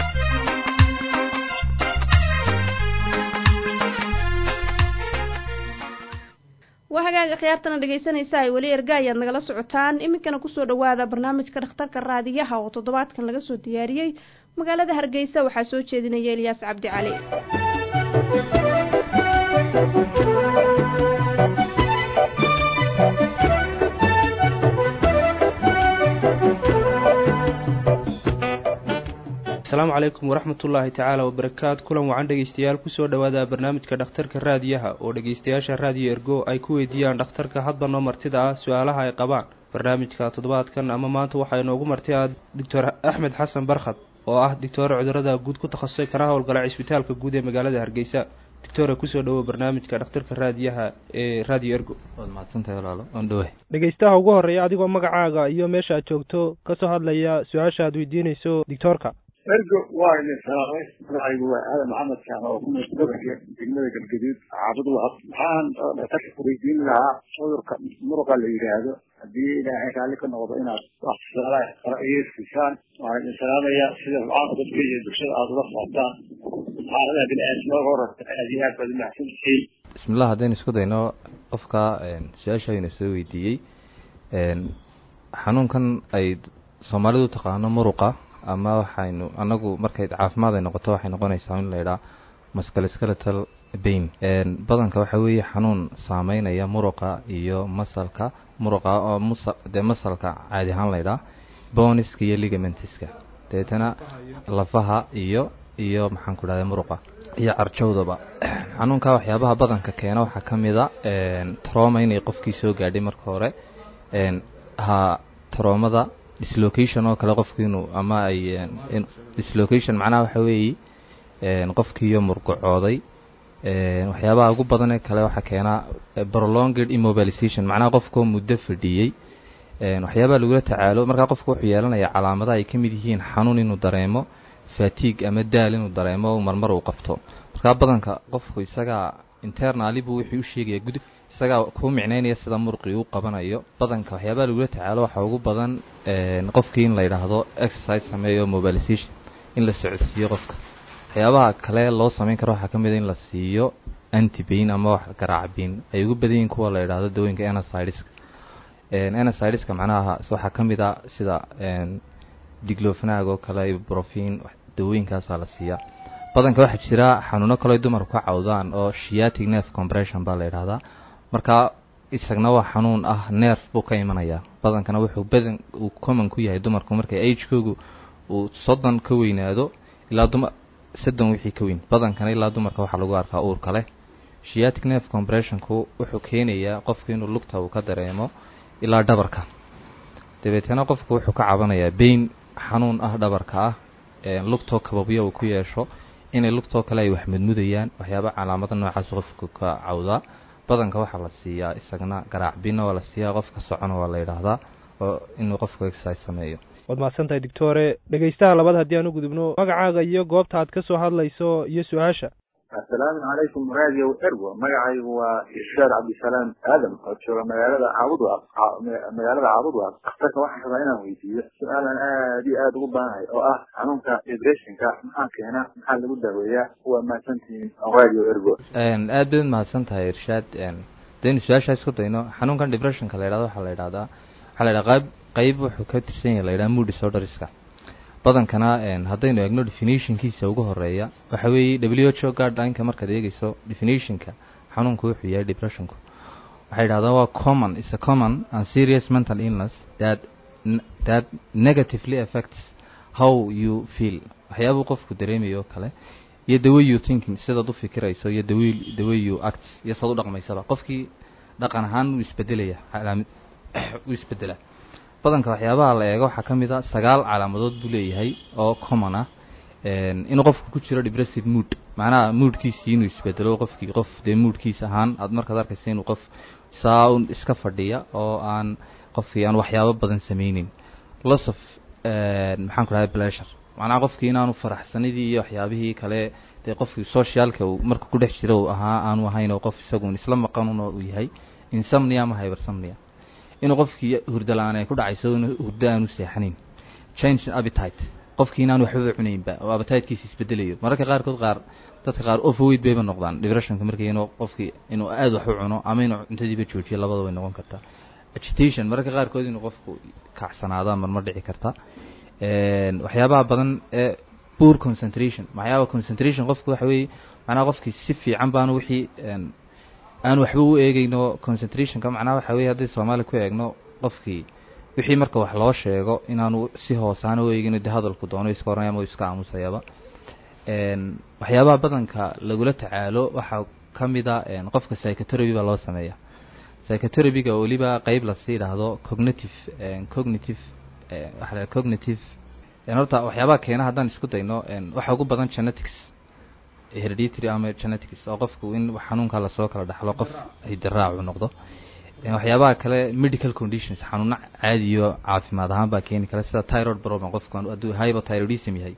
waa hagaaga khiyaartana dhegaysanaysa ay weli erga ayaad nagala socotaan iminkana kusoo dhawaada barnaamijka dhakhtarka raadiyaha oo toddobaadkan laga soo diyaariyey magaalada hargeysa waxaa soo jeedinaya eliyaas cabdi cali asalaamu calaykum waraxmatullaahi tacaala wabarakaatu kulan wacan dhegeystayaal kusoo dhawaada barnaamijka dhakhtarka raadiyaha oo dhegeystayaasha raadiyo ergo ay ku weydiiyaan dhakhtarka hadba noo martida ah su-aalaha ay qabaan barnaamijka toddobaadkan ama maanta waxaa inoogu marti ah doctor axmed xasan barkhad oo ah doctoore cudurada guud ku takhasusay kana howlgala cisbitaalka guud ee magaalada hargeysa doctore kusoo dhawow barnaamijka dhakhtarka raadiyaha ee radio ergo waad mahadsantahay walaalo waan dhawahay dhegeystaha ugu horreeya adigoo magacaaga iyo meesha aad joogto kasoo hadlaya su-aasha aad weydiinayso dictoorka ergo waa idin salaamay magacaygu waa aadan maxamed kaan oo ku gobolka degmada galgaduud xaafid wahab waxaan dhakhtarka weydiin lahaa cudurka muruqa la yidhaahdo haddii ilaahay raalli ka noqdo inaad wax tusaalaha kala egeysisaan waan idin salaamaya sida rucaanka dadka iyo bulshada aada ula socotaan xaaladaha bini-aadamada horata aad iyo aad baad umahadsantihiin bismillah haddaynu isku dayno qofka su-aasha aynu soo weydiiyey xanuunkan ay soomaalidu taqaano muruqa ama waxaynu anagu markay caafimaad ay noqoto waxay noqonaysaa in la idhaa musculoskeletal bain badanka waxa weeye xanuun saameynaya muruqa iyo masalka muruqa oo musa dee masalka caadi ahaan la idhaa boniska iyo ligamentiska dabeetana lafaha iyo iyo maxaan ku dhahda muruqa iyo carjowdaba xanuunka waxyaabaha badanka keena waxaa ka mid a troma inay qofkii soo gaadhay marka hore ha troomada dislocation oo kale qofki inuu ama ay dislocation macnaha waxa weeye qofkiiyo murgacooday waxyaabaha ugu badan ee kale waxaa keenaa prolonged immobilization macnaha qofkoo muddo fadhiyey waxyaabaha lagula tacaalo markaa qofku wuxuu yeelanaya calaamadaha ay ka mid yihiin xanuun inuu dareemo fatigue ama daal inuu dareemo marmar uu qabto markaa badanka qofku isagaa internali buu wuxuu u sheegaya gud isagaa kuu micnaynaya sida murqii uu qabanayo badanka waxyaabaha lagula tacaalo waxaa ugu badan qofkii in la yidhaahdo exercise sameeyo mobilization in la socodsiiyo qofka waxyaabaha kale loo samayn karo waxaa ka mid a in la siiyo antibain ama wax garaacbiin ay ugu badan yihiin kuwa la yidhaahdo dawooyinka enasideska enasideska macnaha waxaa ka mid a sida diglofnag oo kale brofin dawooyinkaasaa la siiyaa badanka waxaa jira xanuuno kaleo dumarku ka cawdaan oo shiatic nerve compression baa la yidhahdaa marka isagna waa xanuun ah nerf buu ka imanayaa badankana wuxuu badan uu common ku yahay dumarku markay agekoogu uu soddon ka weynaado ilaa duma soddon wixii ka weyn badankana ilaa dumarka waxaa lagu arkaa uurka leh shiatic nerve compressionku wuxuu keenayaa qofku inuu lugta uu ka dareemo ilaa dhabarka dabeetana qofku wuxuu ka cabanayaa bain xanuun ah dhabarka ah lugtoo kababyo uu ku yeesho inay lugtoo kale ay wax mudmudayaan waxyaaba calaamada noocaas qofku ka cawdaa badanka waxaa la siiyaa isagana garaacbina waa la siiyaa qofka socona waa la yidhaahdaa oo inuu qofku exercise sameeyo waad mahadsantahay doctore dhegaystaha labaad haddii aan u gudubno magacaaga iyo goobta aad ka soo hadlayso iyo su-aasha assalaamu calaykum radio ergo magacaygu waa irshaad cabdisalaam aadam oo jooga magaalada caabudwaaq magaalada caabudwaaq dhakhtarka waxaan rabaa inaan weydiiyo su-aalan aad iyo aada ugu baanahay oo ah xanuunka depressionka maxaa keena maxaa lagu daaweeyaa waa mahadsantihiin radio ergo aad baad mahadsan tahay irshaad daynu su-aashaa isku dayno xanuunkan depressionka la yidhahdo waxaa la yidhahdaa waxaa la yidhaha qayb qayb wuxuu ka tirsan yahay la yidhaha mood disorderska badankana haddaynu eegno definitionkiisa ugu horeeya waxa weeye w h o guidelineka markaad eegeyso definitionka xanuunku wuxuu yahay depressionku waxay yidhahdaan waa common is a common and serious mental illness that that negatively affects how you feel waxyaabuu qofku dareemayo oo kale iyo the way you thinking sidaad u fikirayso iyo the way the way you act iyo saad u dhaqmaysaba qofkii dhaqan ahaan wuu isbedelaya calaamad wuu isbedelaa badanka waxyaabaha la eego waxaa ka mid a sagaal calaamadood buu leeyahay oo common ah inuu qofku ku jiro depressive mood macnaha moodkiisii inuu isbedelo qofkii qof dee moodkiis ahaan aad markaad arkaysa inuu qof saa un iska fadhiya oo aan qofkii aan waxyaabo badan sameynin loss of maxaan ku dhahay pleasure macnaha qofkii inaanu faraxsanidii iyo waxyaabihii kale dee qofkii socialka uu marka ku dhex jiro uu ahaa aanu ahayn oo qof isagun isla maqanun oo uu yahay insomnia ama hypersomnia inuu qofkii hurdo la-aan ay ku dhacayso in hurdo aanu seexanin change appetite qofkii inaan waxbaba cunaynba oo appetitekiisa isbedelayo mararka qaarkood qaar dadka qaar overweight bayba noqdaan depressionka markii inuu qofkii inuu aada wax u cuno ama inuu cuntadiiba joojiyo labada way noqon kartaa agitation mararka qaarkood inuu qofku kacsanaado marmar dhici karta waxyaabaha badan ee poor concentration waxyaaba concentration qofku waxa weeye macnaha qofkii si fiican baanu wixii aan waxba u eegeyno concentrationka macnaha waxa weye haddii soomaali ku eegno qofkii wixii marka wax loo sheego inaanu si hoosaana u eegin de hadalku doono iska oranaya ama iska aamusayaba waxyaabaha badanka lagula tacaalo waxaa ka mid a qofka psychotherapy baa loo sameeya psychotherapyga weliba qeyb lasii idhaahdo cognitive cognitive waxa la cognitive horta waxyaabaha keena haddaan isku dayno waxa ugu badan genetics hereditary ama genetics oo qofku in xanuunka lasoo kala dhaxlo qof hidiraacu noqdo waxyaabaha kale medical conditions xanuuno caadiyo caafimaad ahaan baa keeni kara sida tyrod problem qofku hadduu hypothyroidism yahay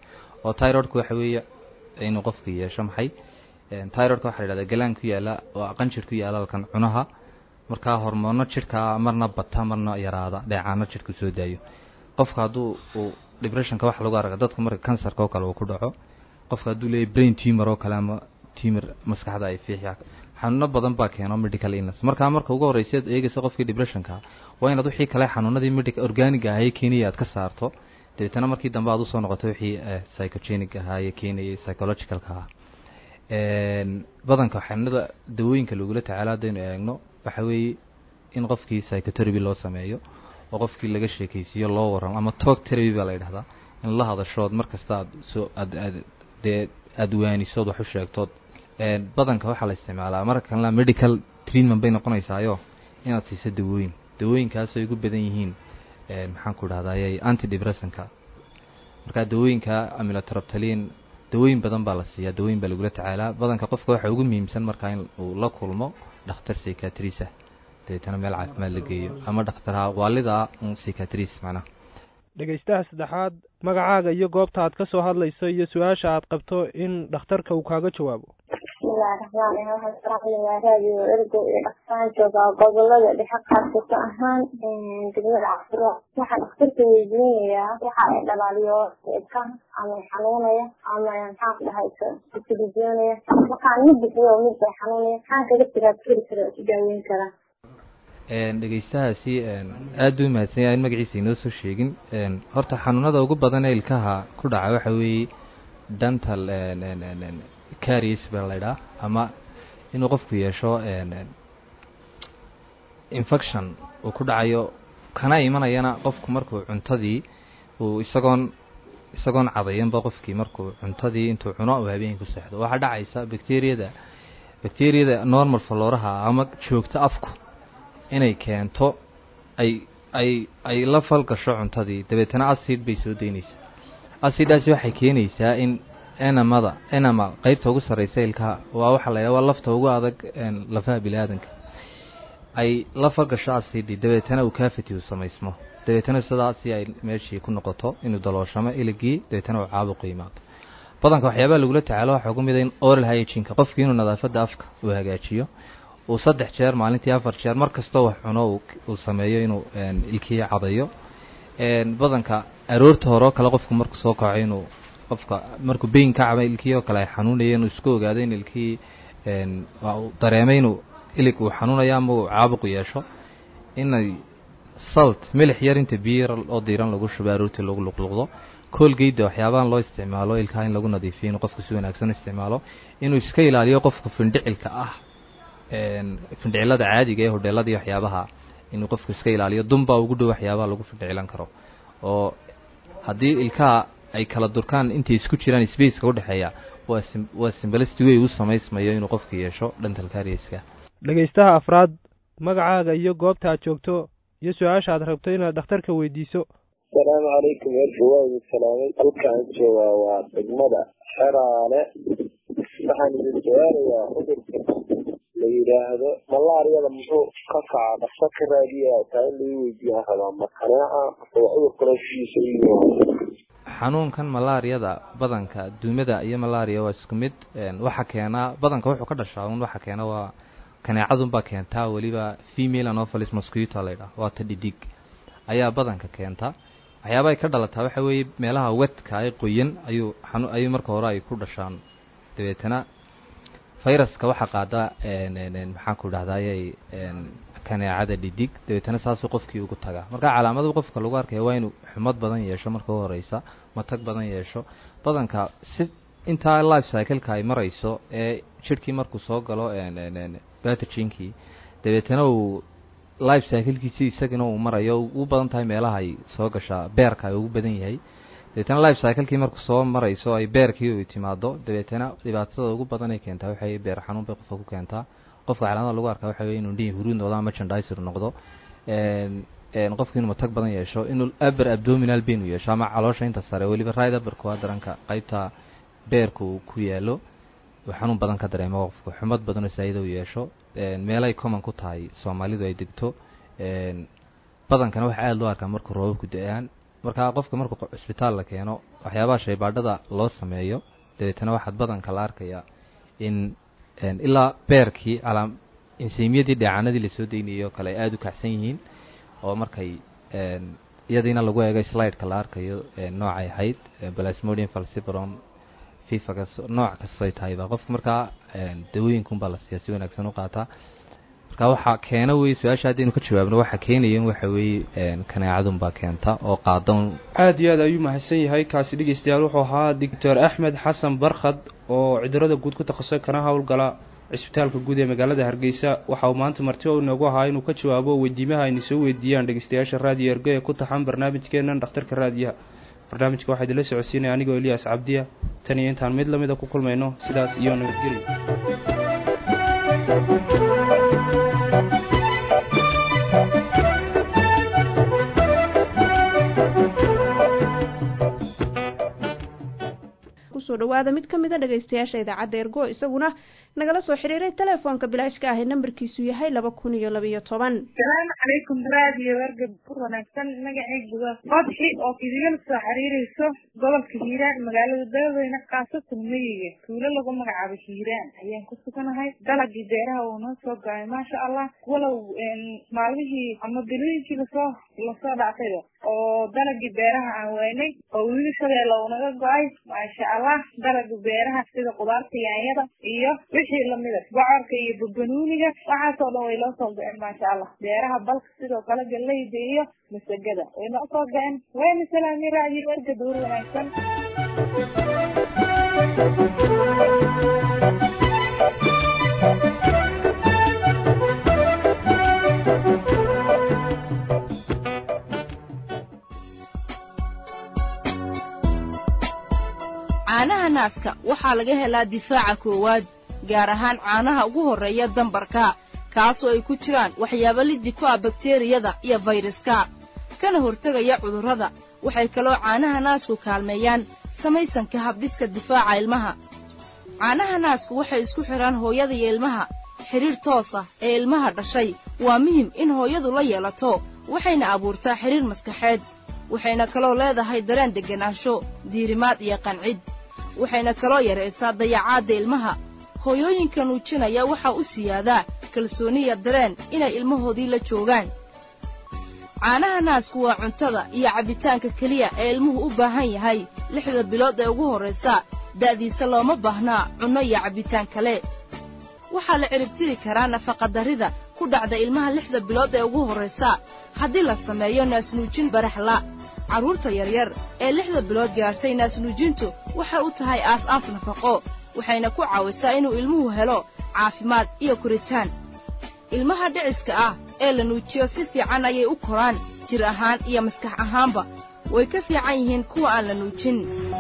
oo tyrodka waxa weeye inuu qofka yeesho maxay tyrodka waxaa la yidhahdaa galaan ku yaala oo qanjir ku yaala halkan cunaha markaa hormoono jidhka marna bata marna yaraada dheecaano jidhku soo daayo qofka hadduu uu depressionka waxa lagu arka dadka marka kansarka oo kale uu ku dhaco qofka hadduu leeyahy brain tumor oo kale ama tumor maskaxda ay fiixya xanuuno badan baa keeno medical illness markaa marka ugu horreysa ad eegaysa qofkii depressionka waa inaad wixii kale xanuunadii medical organic ahaye keenaya aad ka saarto dabeetana markii dambe aad usoo noqoto wixii psychogenic ahaaye keenayay psychologicalka ahaa badanka xanuunada dawooyinka lagula tacaalo haddaynu eegno waxa weeye in qofkii psychotherapy loo sameeyo oo qofkii laga sheekaysiiyo loo warramo ama talk therapy baa la yidhahdaa in la hadashood markasta aad soo aad aad dee aada waanisood wax u sheegtood badanka waxaa la isticmaalaa marka kalena medical treatment bay noqonaysaayo inaad siiso dawooyin dawooyinkaas ay ugu badan yihiin maxaan ku dhahdaayay antidepressanka markaa dawooyinka amilotraptalin dawooyin badan baa la siiyaa dawooyin baa lagula tacaalaa badanka qofka waxaa ugu muhiimsan markaa in uu la kulmo dhakhtar psychiatrisa dabeetana meel caafimaad la geeyo ama dhakhtarha waalida un psychiatris macnaha dhegaystaha saddexaad magacaaga iyo goobta aad ka soo hadlayso iyo su-aasha aad qabto in dhakhtarka uu kaaga jawaabo bismillahi raxmaan raxiim waxaan saraxlayaa raadiyo ergo iyo dhaqsaan joogaa gobolada dhexe qaarkasa ahaan degmada cafuro waxaan dhakhtarka weydiinayaa waxa ay dhalaaliyo ka ama xanuunaya ama maxaan ku dhahay isilijoonaya waxaan mid bixiyo mid bay xanuunaya maxaan kaga tiraad keli kara ku daaweyn karaa dhegaystahaasi aada u mahadsan yahay in magaciisa inoo soo sheegin horta xanuunada ugu badan ee ilkaha ku dhaca waxa weeye dental caries baa la ydhaha ama inuu qofku yeesho infection uu ku dhacayo kana imanayana qofku markuu cuntadii uu isagoon isagoon cadayanba qofkii markuu cuntadii intuu cuno uu habeenkii ku seexdo waxaa dhacaysa bacteriyada bacteriyada normal falooraha ama joogto afku inay keento ay ay ay la falgasho cuntadii dabeetana acid bay soo daynaysaa acidaasi waxay keenaysaa in enamada enamal qeybta ugu sarreysa ilkaha waa waxaa la yidhaha waa lafta ugu adag lafaha bini aadanka ay la falgasho acidi dabeetana uu cavity uu samaysmo dabeetana sidaasi ay meeshii ku noqoto inuu dalooshamo iligii dabeetana uu caabuqu yimaado badanka waxyaabaha lagula tacaalo waxaa ugu mid a in oral hyginka qofkii inuu nadaafadda afka uu hagaajiyo uu saddex jeer maalintii afar jeer mar kastoo wax cuno uu sameeyo inuu ilkihii cadayo badanka aroorta hore oo kale qofku markuu soo kaco inuu qofka markuu beyin ka caba ilkihii oo kale ay xanuunaya inuu isku ogaado in ilkihii dareemay inuu ilig uu xanuunayo ama uu caabuqu yeesho inay salt milix yar inta biyo yar oo diiran lagu shubo aroortii lagu luqluqdo koolgeyda waxyaabahan loo isticmaalo ilkaha in lagu nadiifiyo inuu qofku si wanaagsan u isticmaalo inuu iska ilaaliyo qofka findhicilka ah findhicilada caadiga ee hodheeladii waxyaabaha inuu qofku iska ilaaliyo dunbaa ugu dhow waxyaabaha lagu findhicilan karo oo haddii ilkaha ay kala durkaan intay isku jiraan spaceka udhexeeya waa waa simbalicity way u samaysmayo inuu qofku yeesho dental carieska dhegaystaha afraad magacaaga iyo goobta aad joogto iyo su-aasha aad rabto inaad dhakhtarka weydiiso asalaamu calaykum erka waa idin salaamay halkaan joogaa waa degmada xeraale waxaan idin su-aalayaa cudurka la yidhaahdo malaariyada muxuu ka kaca dhaqso ka raadiya taa in lagu weydiiyaan rabaa ma kaneeca oo cudur kalesiisa iyo xanuunkan malaariyada badanka duumada iyo malaria waa isku mid waxa keenaa badanka wuxuu ka dhashaa un waxa keena waa kaneecadunbaa keentaa weliba female anopheles mosquito laydhaah waa ta dhidig ayaa badanka keenta waxyaaba ay ka dhalataa waxa weeye meelaha wedka ay qoyan ayuu xanu ayuu marka hore ay ku dhashaan dabeetana viruska waxaa qaada maxaan ku dhahdaayay kaneecada dhidig dabeetana saasuu qofkii ugu tagaa marka calaamadu qofka lagu arkaya waa inuu xumad badan yeesho marka u horeysa matag badan yeesho badanka si intaa life cycleka ay marayso ee jidhkii markuu soo galo batajinkii dabeetana uu life cyclekiisi isagana uu marayo u badan tahay meelaha ay soo gashaa beerka ay ugu badan yahay dabeetana life cyclekii markuu soo marayso ay beerkii u timaado dabeetana dhibaatada ugu badan ay keentaa waxay beer xanuun bay qofka ku keentaa qofka calaamada lagu arkaa waxa wey inuu dhihi huruud noqdo ama jandisor noqdo qofka inuu matag badan yeesho inuu aber abdominal pain uu yeesho ama caloosha inta sare weliba right aberka waa daranka qaybta beerka uu ku yaalo uu xanuun badan ka dareemo qofku xumad badan oo saayida u yeesho meelay common ku tahay soomaalidu ay degto badankana waxaa aada loo arkaa markuu roobabku da-aan markaa qofka markuu cisbitaal la keeno waxyaabaha shaybaadhada loo sameeyo dabeetana waxaad badanka la arkayaa in ilaa beerkii calaa insiimyadii dheecaanadii lasoo deynayo kale ay aada u kacsan yihiin oo markay iyadiina lagu eegay slideka la arkayo noocay ahayd plasmodium falcibron fifagas nooc kastay tahayba qofka markaa dawooyinkunbaa la siiyaa si wanaagsan u qaataa marka waxaa keena wey su-aasha haddaynu ka jawaabno waxaa keenayan waxa weeye kanaacadunbaa keenta oo qaadan aada iyo aad ayuu mahadsan yahay kaasi dhegeystayaal wuxuu ahaa doctor axmed xasan barkhad oo cudurada guud ku takhasusay kana howlgala cisbitaalka guud ee magaalada hargeysa waxa uu maanta marti o inoogu ahaa inuu ka jawaabo weydiimaha aynu soo weydiiyaan dhegeystayaasha raadiyo ergo ee ku taxan barnaamijkeenan dhakhtarka raadiyaha barnaamijka waxaa idinla socodsiinaya anigoo eliyaas cabdiya tan iyo intaan mid lamida ku kulmayno sidaas iyo nabadgelya kusoo dhawaada mid ka mid a dhegaystayaasha idaacadda ergo isaguna nagala soo xiriiray telefoonka bilaashka ah ee nambarkiisu yahay laba kun iyo labiyo toban salaamu calaykum raadiyo erga bur wanaagsan magacaygu waa qodxi oo idinla soo xiriirayso gobolka hiiraan magaalada daaweyne khaasatan meyiga tuulo lagu magacaabo hiiraan ayaan ku suganahay dalagii beeraha uu noo soo go-ay maasha allah walow maalmihii ama bilooyinkii lasoo lasoo dhactayba oo dalagii beeraha aan weynay oo wili shabeella uu naga go-ay maasha allah dalaga beeraha sida qudaarta yaanyada iyo wixii lamida bocorka iyo babanuuniga waxaasoo dhan way loo soo go-een maasha allah beeraha balka sidoo kale galeyda iyo masagada way noo soo go-een wayna salaami raadiyo erga duur wanaagsan caanaha naaska waxaa laga helaa difaaca koowaad gaar ahaan caanaha ugu horreeya dambarka kaasoo ay ku jiraan waxyaabo liddi ku ah bakteriyada iyo fayraska kana hortegaya cudurrada waxay kaloo caanaha naasku kaalmeeyaan samaysanka habdhiska difaaca ilmaha caanaha naasku waxay isku xidhaan hooyada iyo ilmaha xidhiir toos ah ee ilmaha dhashay waa muhim in hooyadu la yeelato waxayna abuurtaa xidhiir maskaxeed waxayna kaloo leedahay dareen degganaansho diirimaad iyo qancid waxayna kaloo yaraysaa dayacaadda ilmaha hooyooyinka nuujinaya waxaa u siyaadaa kalsooniya dareen inay ilmahoodii la joogaan caanaha naasku waa cuntada iyo cabbitaanka keliya ee ilmuhu u baahan yahay lixda bilood ee ugu horraysa da'diisa looma baahnaa cunno iyo cabbitaan kale waxaa la ciribtiri karaa nafaqadarrida ku dhacda ilmaha lixda bilood ee ugu horraysa haddii la sameeyo naasnuujin baraxla carruurta yaryar ee lixda bilood gaadhsay naasnuujintu waxay u tahay aas-aas nafaqo waxayna ku caawisaa inuu ilmuhu helo caafimaad iyo koritaan ilmaha dhiciska ah ee la nuujiyo si fiican ayay u koraan jir ahaan iyo maskax ahaanba way ka fiican yihiin kuwa aan la nuujin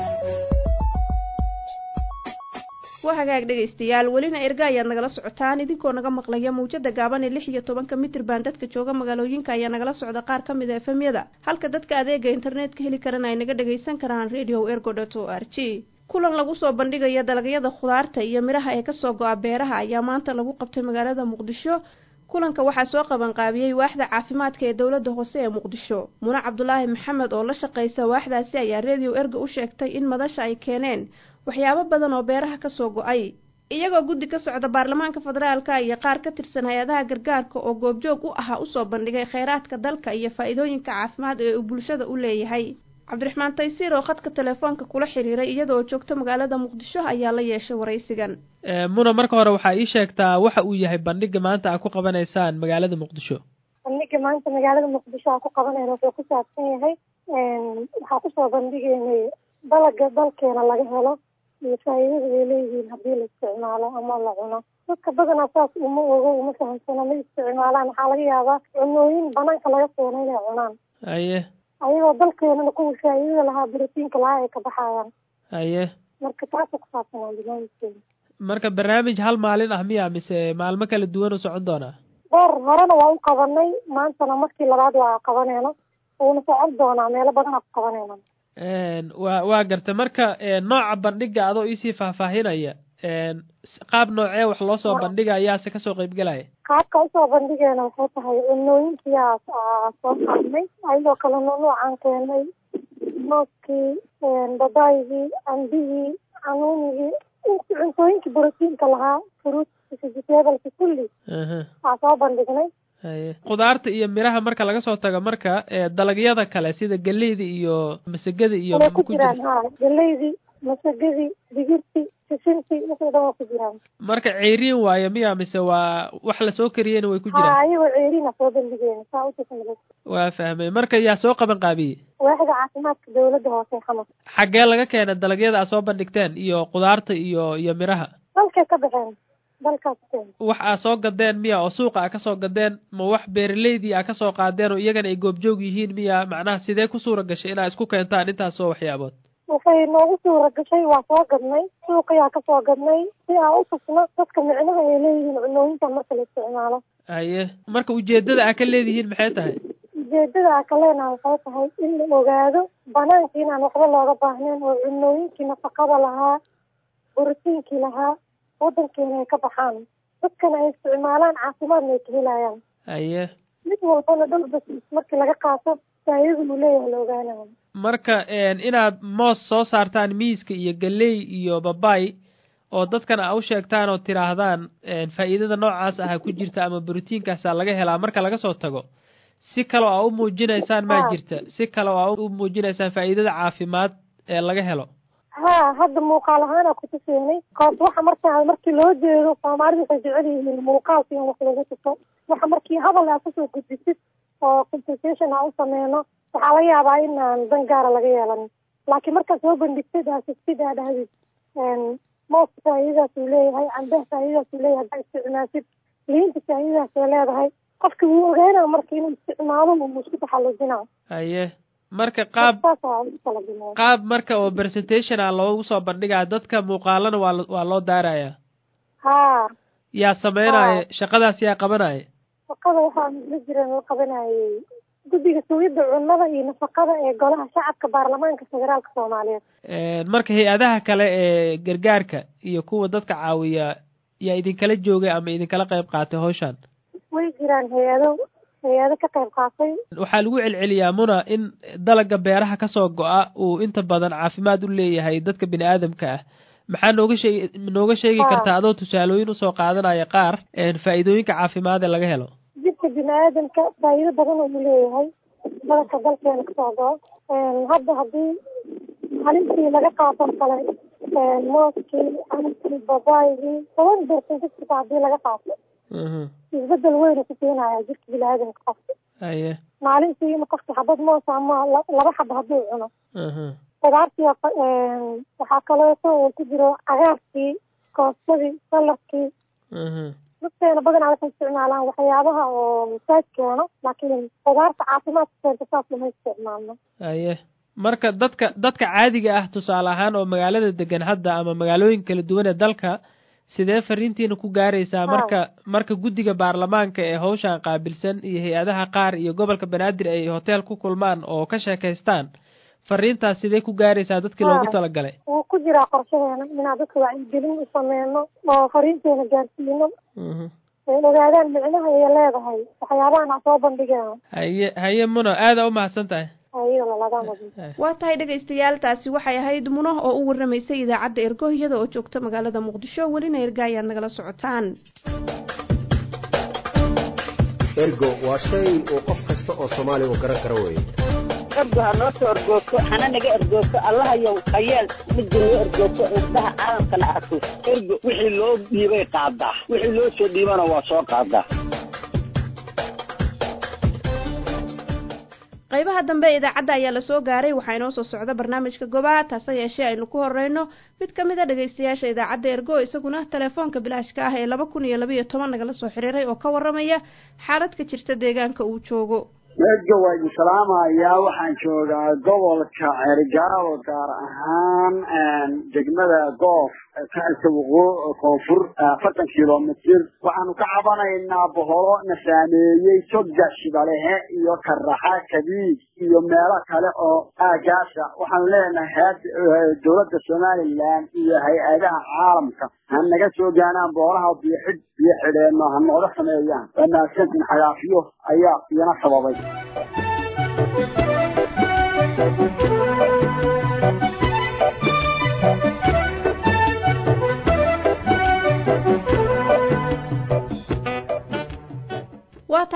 waa hagaag dhegaystayaal welina erga ayaad nagala socotaan idinkoo naga maqlaya mawjada gaaban ee lix iyo tobanka mitrban dadka jooga magaalooyinka ayaa nagala socda qaar ka mid a efemyada halka dadka adeega internetka heli karana ay naga dhagaysan karaan radio ergo dot o r g kulan lagu soo bandhigayo dalagyada khudaarta iyo midhaha ee kasoo go-a beeraha ayaa maanta lagu qabtay magaalada muqdisho kulanka waxaa soo qabanqaabiyey waaxda caafimaadka ee dowladda hoose ee muqdisho mune cabdulaahi maxamed oo la shaqaysa waaxdaasi ayaa radio erga u sheegtay in madasha ay keeneen waxyaabo badan oo beeraha ka soo go-ay iyagoo guddi ka socda baarlamaanka federaalka iyo qaar ka tirsan hay-adaha gargaarka oo goobjoog u ahaa usoo bandhigay kheyraadka dalka iyo faa'iidooyinka caafimaad ee uu bulshada u leeyahay cabdiraxmaan taysiir oo khadka telefoonka kula xiriiray iyadoo joogta magaalada muqdisho ayaa la yeeshay waraysigan muna marka hore waxaa ii sheegtaa waxa uu yahay bandhiga maanta aad ku qabanaysaan magaalada muqdisho bandhiga maanta magaalada muqdisho aan ku qabanayna wuxuu ku saabsan yahay waxaa kusoo bandhigaynay dalaga dalkeena laga helo iyo faa'iidada ay leeyihiin haddii la isticmaalo ama la cuno dadka badanaa saas uma ogo uma fahamsana ma isticmaalaan waxaa laga yaabaa cunooyin banaanka laga keeno inay cunaan haye ayagoo dalkeenana kuwa faa'iidada lahaa borotiinka lahaa ay ka baxayaan haye marka taasa ku saabsanaa barnaamijkeena marka barnaamij hal maalin ah miya mise maalmo kala duwan u socon doonaa dhowr horena waa u qabanay maantana markii labaad waa qabanayna wuuna socon doonaa meelo badan aa ku qabanayna wa waa garta marka nooca bandhiga adoo iisii faahfaahinaya qaab noocee wax loo soo bandhiga ayaase kasoo qeybgelaya qaabka usoo bandhigeena waxay tahay cunooyinkiyaa soo qaadnay ayadoo kale nuunuucaan keenay mooskii babaygii cambihii canuunigii inti cuntooyinkii borotiinka lahaa fruit vegetableski kulli waa soo bandhignay haye khudaarta iyo miraha marka laga soo tago marka ee dalagyada kale sida geleyda iyo masagada iyo way ma ku ku jira jiraan ha galeydii masagadii digirtii sisintii wixii dhan waa ku jiraan marka ceyriin waayo miya mise waa wax lasoo kariyeyna way ku ha jiraan ayagoo ceeriina soo bandhigeena saa utusamada waa fahmay marka yaa soo qaban qaabiyey waaxda caafimaadka dawladda hoose xamar xaggee laga keena dalagyada aad soo bandhigteen iyo khudaarta iyo iyo miraha dalkay ka baxeen dalkaas keen wax aa soo gadeen miya oo suuqa aa kasoo gadeen ma wax beeraleydii aa kasoo qaadeen oo iyagana ay goobjoog yihiin miya macnaha sidee ku suura gashay inaa isku keentaan intaasoo waxyaabood waxay noogu suura gashay waa soo gadnay suuqiyaa kasoo gadnay si aan u tusno dadka micnaha ay leeyihiin cunooyinka marka la isticmaalo haye marka ujeedada aa ka leedihiin maxay tahay ujeedada aan ka leenahay waxay tahay in la ogaado banaanka inaan waxba looga baahnayn oo cunooyinkii nafaqada lahaa borotiinkii lahaa wadankeena ay ka baxaan dadkana ay isticmaalaan caafimaadna ay ka helayaan haye mid walbana dhul bas markii laga qaato faayidada uu leeyahay la ogaanayo marka inaad moos soo saartaan miiska iyo galey iyo babay oo dadkana aa u sheegtaan oo tidhaahdaan faa'iidada noocaas aha ku jirta ama borotiinkaasaa laga helaa marka laga soo tago si kale oo aa u muujinaysaan maa jirta si kale oo aa u muujinaysaan faa'iidada caafimaad ee laga helo ha hadda muuqaal ahaana kutuseenay koos waxa markaa markii loo jeedo soomaalidu waxay jecel yihiin muuqaalka in wax lagu tuso waxa markii hadal aa kusoo gudbisid oo compensation aa u sameyno waxaa laga yaabaa inaan dan gaara laga yeelan laakiin markaad soo bandhigtid aa sigtid aa dhahdid mooska faa'iidadaas uu leeyahay cambaha faa'iidadaas uu leeyahay haddaa isticmaasid liinta faa'iidadaas ay leedahay qofki wuu ogaanaa marka inuu isticmaalo uu isku taxallujinaa haye marka qaab saas aa ugu talagalnay qaab marka oo presentation ah loogu soo bandhigaa dadka muuqaalana waa lo- waa loo daarayaa ha yaa sameynaya shaqadaas yaa qabanaya shaqada waxaa la jiran la qabanayay guddiga sugidda cunnada iyo nafaqada ee golaha shacabka baarlamaanka federaalka soomaaliyeed marka hay-adaha kale ee gargaarka iyo kuwa dadka caawiya yaa idinkala joogay ama idinkala qayb qaatay hawshan way jiraan hay-ado hay-ado ka qayb qaatay waxaa lagu celceliyaa muna in dalaga beeraha kasoo go-a uu inta badan caafimaad u leeyahay dadka bini aadamka ah maxaa nooga sheegi nooga sheegi kartaa adoo tusaalooyin usoo qaadanaya qaar faa'iidooyinka caafimaad ee laga helo jidka bini aadamka faa'iido badan uu leeyahay badanka dalkeena kasoo go-o hadda haddii halintii laga qaato kale mooskii camkii babaygii toban bersentisita haddii laga qaato isbedel weynu ku keenaya jirka bini aadamka qofka haye maalintii in qofka xabad moos ama la- laba xaba hadduu cuno qudaartii waxaa kaleeto uu ku jiro cagaarkii koostadii saladkii dadkeena badanaa waxay isticmaalaan waxyaabaha oo masaaj keeno laakiin qudaarta caafimaadka keenta saas lama isticmaalno haye marka dadka dadka caadiga ah tusaale ahaan oo magaalada degan hadda ama magaalooyin kala duwan ee dalka sidee fariintiina ku gaaraysaa marka marka guddiga baarlamaanka ee hawshan qaabilsan iyo hay-adaha qaar iyo gobolka banaadir ay hotel ku kulmaan oo ka sheekaystaan fariintaas sidee ku gaaraysaa dadkii loogu talagalay wuu ku jiraa qorshaheena inaan dadka wacyigelin u sameyno oo fariinteena gaarsiino ay ogaadaan micnaha ay leedahay waxyaabahan aan soo bandhigeeno haye haye muno aada u mahadsan tahay hayo lalaga waa tahay dhegaystayaal taasi waxay ahayd muno oo u warramaysay idaacadda ergo iyada oo joogta magaalada muqdisho welina erga ayaad nagala socotaan ergo waa shay uu qof kasta oo soomaaliga garan karo weeye ergo ha noo soo ergoogto hana naga ergoogto allahayow hayeel midda noo ergoogto indhaha caalamkana arko ergo wixii loo dhiibay qaadaa wixii loo soo dhiibana waa soo qaadaa qaybaha dambe ee idaacadda ayaa lasoo gaaray waxaa inoo soo socda barnaamijka gobaha taase yeeshee aynu ku horeyno mid ka mid a dhegaystayaasha idaacadda ergo isaguna telefoonka bilaashka ah ee laba kun iyo labaiyo toban nagala soo xiriiray oo ka waramaya xaalad ka jirta deegaanka uu joogo erga waa idin salaamayaa waxaan joogaa gobolka cergaabo gaar ahaan degmada goof kaxilka waqoo koonfur afartan kilomitir waxaanu ka cabanaynaa boholo na saameeyey toga shibalehe iyo karaxa kabiig iyo meelo kale oo aagaasa waxaanu leenahay dowladda somalilan iyo hay-adaha caalamka ha naga soo gaanaan boolaha biyoxidh biyo xidheenno ha nooga sameeyaan waa mahadsantin xagaafiyo ayaa iyana sababay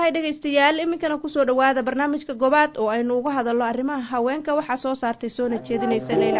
tahay dhegaystayaal iminkana kusoo dhawaada barnaamijka gobaad oo aynu uga hadalno arrimaha haweenka waxaa soo saartay soona jeedinaysa leyla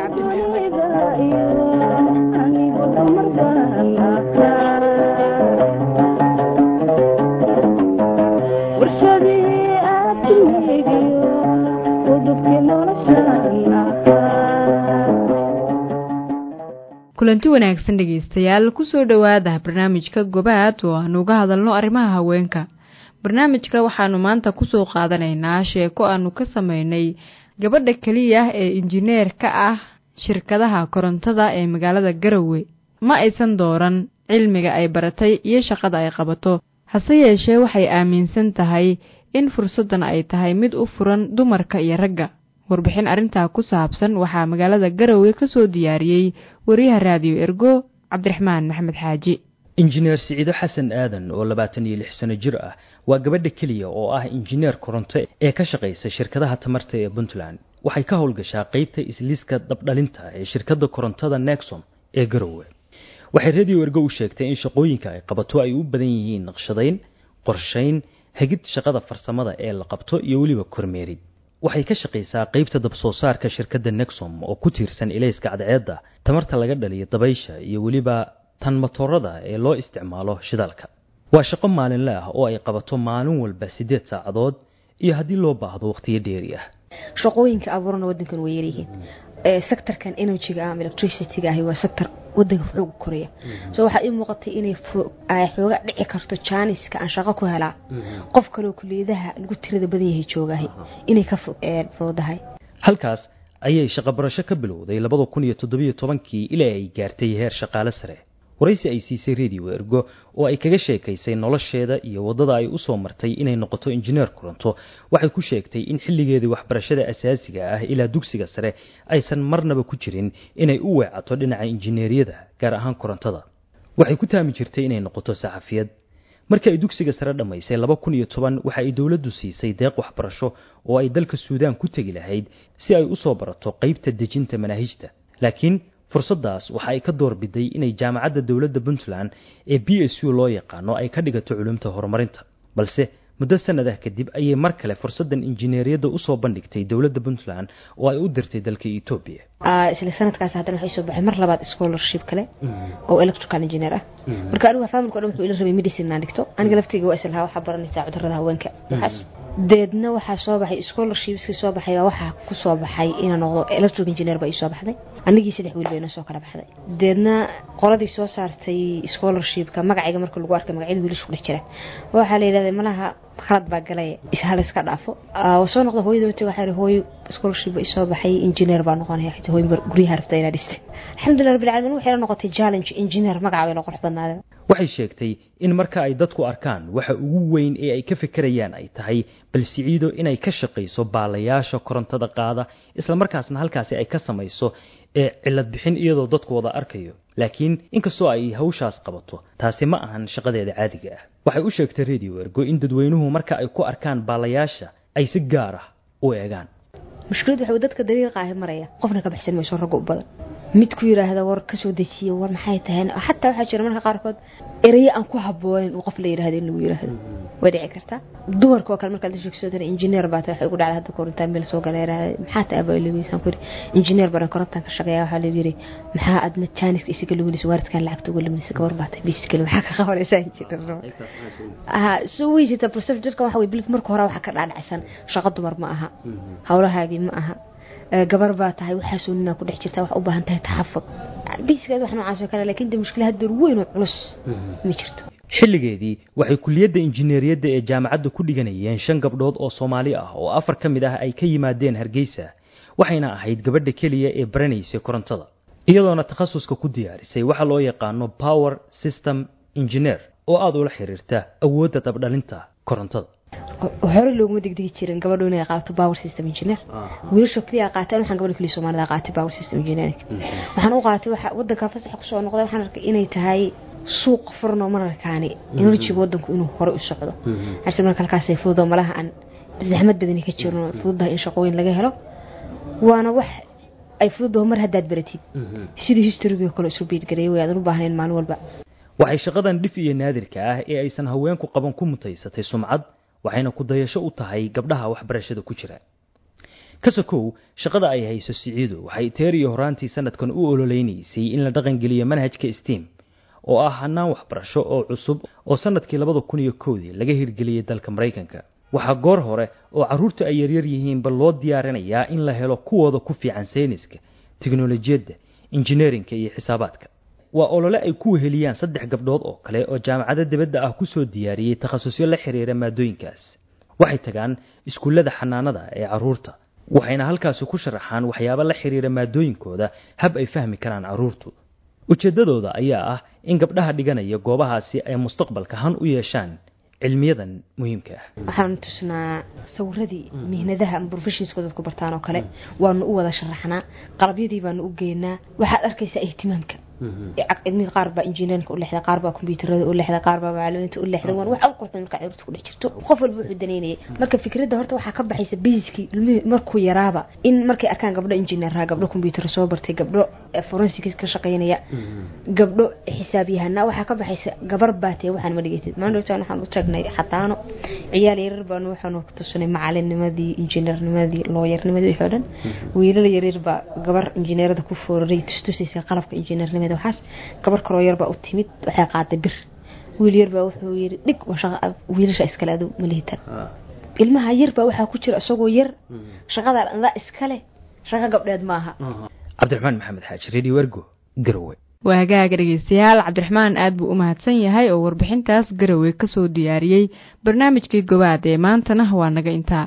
kulanti wanaagsan dhegeystayaal kusoo dhowaada barnaamijka gobaad oo aanu uga hadalno arrimaha haweenka barnaamijka waxaanu maanta kusoo qaadanaynaa sheeko aanu ka sameynay gabadha keliya ee injineer ka ah shirkadaha korontada ee magaalada garowe ma aysan dooran cilmiga ay baratay iyo shaqada ay qabato hase yeeshee waxay aaminsan tahay in fursaddan ay tahay mid u furan dumarka iyo ragga warbixin arrintaa ku saabsan waxaa magaalada garowe ka soo diyaariyey wariyaha raadiyo ergo cabdiraxmaan maxamed xaaji injineer siciido xasan aadan oo labaatan iyo lix sano jir ah waa gabadha keliya oo ah injineer koronto ee ka shaqaysa shirkadaha tamarta ee puntland waxay ka howlgashaa qeybta isliiska dabdhalinta ee shirkadda korontada nexom ee garowe waxay radio ergo u sheegtay in shaqooyinka ay qabato ay u badan yihiin naqshadayn qorshayn hagid shaqada farsamada ee la qabto iyo weliba kormeerid waxay ka shaqaysaa qeybta dabsoo saarka shirkadda nexom oo ku tiirsan ilayska cadceedda tamarta laga dhaliyo dabaysha iyo weliba tan matoorada ee loo isticmaalo shidaalka waa shaqo maalinle ah oo ay qabato maalin walba siddeed saacadood iyo haddii loo baahdo wakhtiyo dheeri ah shaqooyinka abuurana wadankan way yaryihiin sectorkan energyga ama electricityga ahi waa sector wadanka xooga koraya so waxaa ii muuqatay inay xooga dhici karto jaaniska aan shaqo ku helaa qof kaleo kuliyadaha lagu tirada badan yahay joogahay inay ka foodahay halkaas ayay shaqo barasho ka bilowday labada kun iyo toddobiyo tobankii ilaa ay gaartay heer shaqaale sare waraysi ay siisay radio ergo oo ay kaga sheekaysay nolosheeda iyo waddada ay u soo martay inay noqoto injineer koronto waxay ku sheegtay in xilligeedii waxbarashada asaasiga ah ilaa dugsiga sare aysan marnaba ku jirin inay u weecato dhinaca injineeriyada gaar ahaan korontada waxay ku taami jirtay inay noqoto saxafiyad markii ay dugsiga sare dhammaysay laba kun iyo toban waxa ay dowladdu siisay deeq waxbarasho oo ay dalka suudaan ku tegi lahayd si ay u soo barato qaybta dejinta manaahijta laakiin fursaddaas waxa ay ka doorbiday inay jaamacadda dowladda puntland ee b s u loo yaqaano ay ka dhigato culumta horumarinta balse muddo sanad ah kadib ayay mar kale fursaddan injineeriyadda usoo bandhigtay dowladda puntland oo ay u dirtay dalka etoobiya isla sanadkaas haddana waxay soo baxay mar labaad scholarship kale oo electrical engineer ah marka anigu familka o dhan wuxuu ila rabay medicine inaan dhigto aniga laftayga waa islahaa waxaa baranaysaa cudurrada haweenka waxaas deedna waxaa soo baxay scholarshipskii soo baxay baa waxaa ku soo baxay inaan noqdo electric engineer baa ii soo baxday anigii saddex wiil bay inoo soo kala baxday deedna qoladii soo saartay scholarshipka magacayga marka lagu arkay magacyada wiilasha ku dhex jira waxaa la yidhahday malaha khalad baa galay hal iska dhaafo waa soo noqda hooyada wati waxaa hooyo scholarship ba isoo baxay engineer baa noqonaya xitaa hooyo guryaha rabta inaa dhistay alxamdulillah rabbil caalamiin waxay la noqotay challenge engineer magaca bay la qurux badnaadeen waxay sheegtay in marka ay dadku arkaan waxa ugu weyn ee ay ka fekerayaan ay tahay bal siciido inay ka shaqayso baalayaasha korontada qaada isla markaasna halkaasi ay ka samayso ee cilad bixin iyadoo dadku wada arkayo laakiin inkastoo ay hawshaas qabato taasi ma ahan shaqadeeda caadiga ah waxay u sheegtay radio ergo in dadweynuhu marka ay ku arkaan baalayaasha ay si gaar ah u eegaan mushkilad waxa dadka dariiqa ahi maraya qofna ka baxsan mayso ragga u badan mid ku yiraahda war ka soo dejiya war maxay tahay xataa waxaa jira marka qaarkood erayo aan ku haboonin uu qof la yiraahdo in lagu yiraahdo way dhici kartaa dumarka oo kale markaad la sheegso tana engineer baa tahay waxay ugu dhacday hadda korontaan meel soo galay yiraahda maxaa tahay abaa ilageysaan ku yiri engineer baan korontaan ka shaqeeyaa waxaa la yiri maxaa adna jaaniska isaga luminaysa waaridkan lacagta uga luminaysa gabar baa tahay basically maxaa ka qabanaysaa engineer aha soo way jirta procedureka waxa way bilif marka hore waxa ka dhaadhacsan shaqo dumar ma aha hawlahaagii ma aha gabar baa tahay waxaasoo ninaa ku dhex jirta wax u baahan tahay taxafud biiskeed wax noocaas oo kale laakiin de mushkila hadda weyn oo culus ma jirto xilligeedii waxay kuliyadda injineeriyadda ee jaamacadda ku dhiganayeen shan gabdhood oo soomaali ah oo afar ka mid ah ay ka yimaadeen hargeysa waxayna ahayd gabadha keliya ee baranaysay korontada iyadoona takhasuska ku diyaarisay waxa loo yaqaano power system engineer oo aada ula xiriirta awoodda dabdhalinta korontada hore looguma degdegi jirin gabadhu inay qaato power system engineer wiilasha kaliya qaateen waxaan gabadha kaliya soomaalida qaatay power system engineering waxaan u qaatay waxa wadanka fasax kusoo noqday waxaan arkay inay tahay suuq furno mararkaani enerjiga wadanku inuu hore u socdo harse marka halkaasay fududo malaha aan zaxmad badani ka jirno fududahay in shaqooyin laga helo waana wax ay fududaho mar haddaad baratid sidii historigii kale isu biidgareeyay way aadan u baahnayn maalin walba waxay shaqadan dhif iyo naadirka ah ee aysan haweenku qaban ku mutaysatay sumcad waxayna ku dayasho u tahay gabdhaha waxbarashada ku jira kasakow shaqada ay hayso siciido waxay teer iyo horaantii sanadkan u ololeynaysay in la dhaqangeliyo manhajka steam oo ah hanaan waxbarasho oo cusub oo sanadkii labada kun iyo kowdii laga hirgeliyey dalka maraykanka waxaa goor hore oo carruurta ay yaryar yihiinba loo diyaarinayaa in la helo kuwooda ku fiican sayniska teknolojiyadda injineerinka iyo xisaabaadka waa olole ay ku weheliyaan saddex gabdhood oo kale oo jaamacado dibadda ah kusoo diyaariyey takhasusyo la xiriira maadooyinkaas waxay tagaan iskuullada xanaanada ee carruurta waxayna halkaasi ku sharaxaan waxyaabo la xiriira maadooyinkooda hab ay fahmi karaan carruurtu ujeeddadooda ayaa ah in gabdhaha dhiganaya goobahaasi ay mustaqbalka han u yeeshaan cilmiyadan muhiimka ah waxaanu tusnaa sawiradii mihnadaha ama professionska dadku bartaan oo kale waanu u wada sharaxnaa qalabyadii baanu u geynaa waxaad arkaysaa ihtimaamka mid qaar baa injineerinka u lexda qaar baa kombyuutarada u lexda qaar baa macluumiinta u lexda waan wax u qurxin marka carruurta ku dhex jirto qof walba wuxuu daneynayay marka fikradda horta waxaa ka baxaysa basiskii ilmihii markuu yaraaba in markay arkaan gabdho injineeraha gabdho kombyuutar soo bartay gabdho forensics ka shaqaynaya gabdho xisaabyahanaa waxaa ka baxaysa gabar baatee waxaan ma dhigatid maandhowtaan waxaan u tagnay xataano ciyaal yaryar baanu waxaanu tusinay macalinnimadii injineernimadii looyarnimadii wixii o dhan wiilal yaryar baa gabar injineerada ku fooraray tustusaysa qalabka injineernimada waxaas gabar kaloo yarbaa u timid waxay qaaday bir wiil yarbaa wuxuu yiri dhig wiilasha iskale adu malihitan ilmaha yarbaa waxaa ku jira isagoo yar shaqada adaa iskale shaqo gabdheed maaha cabdiraxmaan maxamed xaaji radio ergo garowe waa hagaaga dhegeystayaal cabdiraxmaan aad buu u mahadsan yahay oo warbixintaas garowe kasoo diyaariyey barnaamijkii gobaad ee maantana waa naga intaa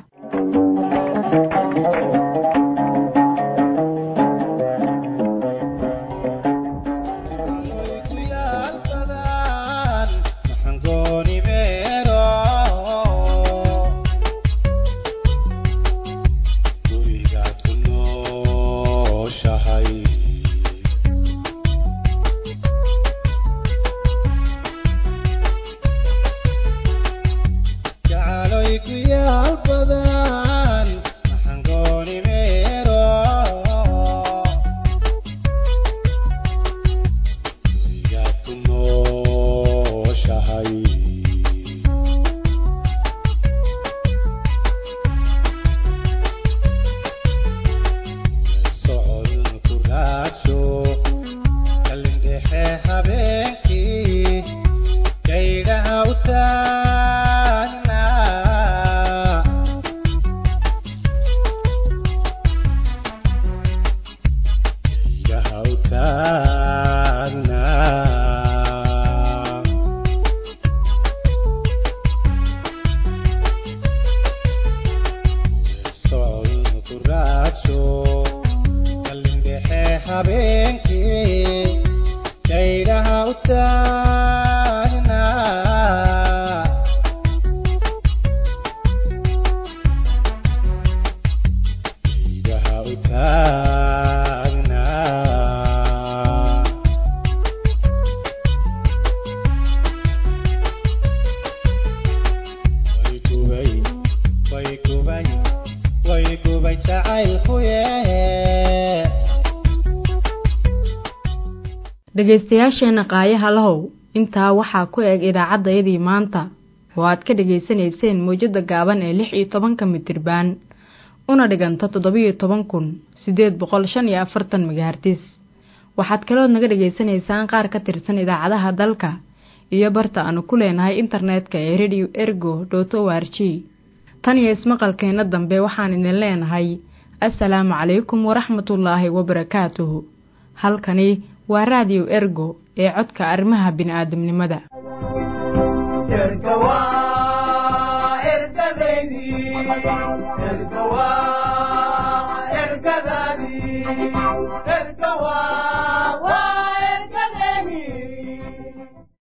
dhegaystayaasheena qaayaha lahow intaa waxaa ku eg idaacaddayadii maanta oo aad ka dhegaysanayseen mawjadda gaaban ee lix iyo tobanka mitirbaan una dhiganta toddobiyo toban kun siddeed boqol shan iyo afartan megahartis waxaad kalood naga dhegaysanaysaan qaar ka tirsan idaacadaha dalka iyo barta aanu ku leenahay internetka ee radio ergo dot o r g tan iyo ismaqalkeenna dambe waxaan idin leenahay assalaamu calaykum waraxmatullaahi wabarakaatuhu halkani waa raadiyo ergo ee codka arrimaha bini'aadamnimada erga waa ergadeydii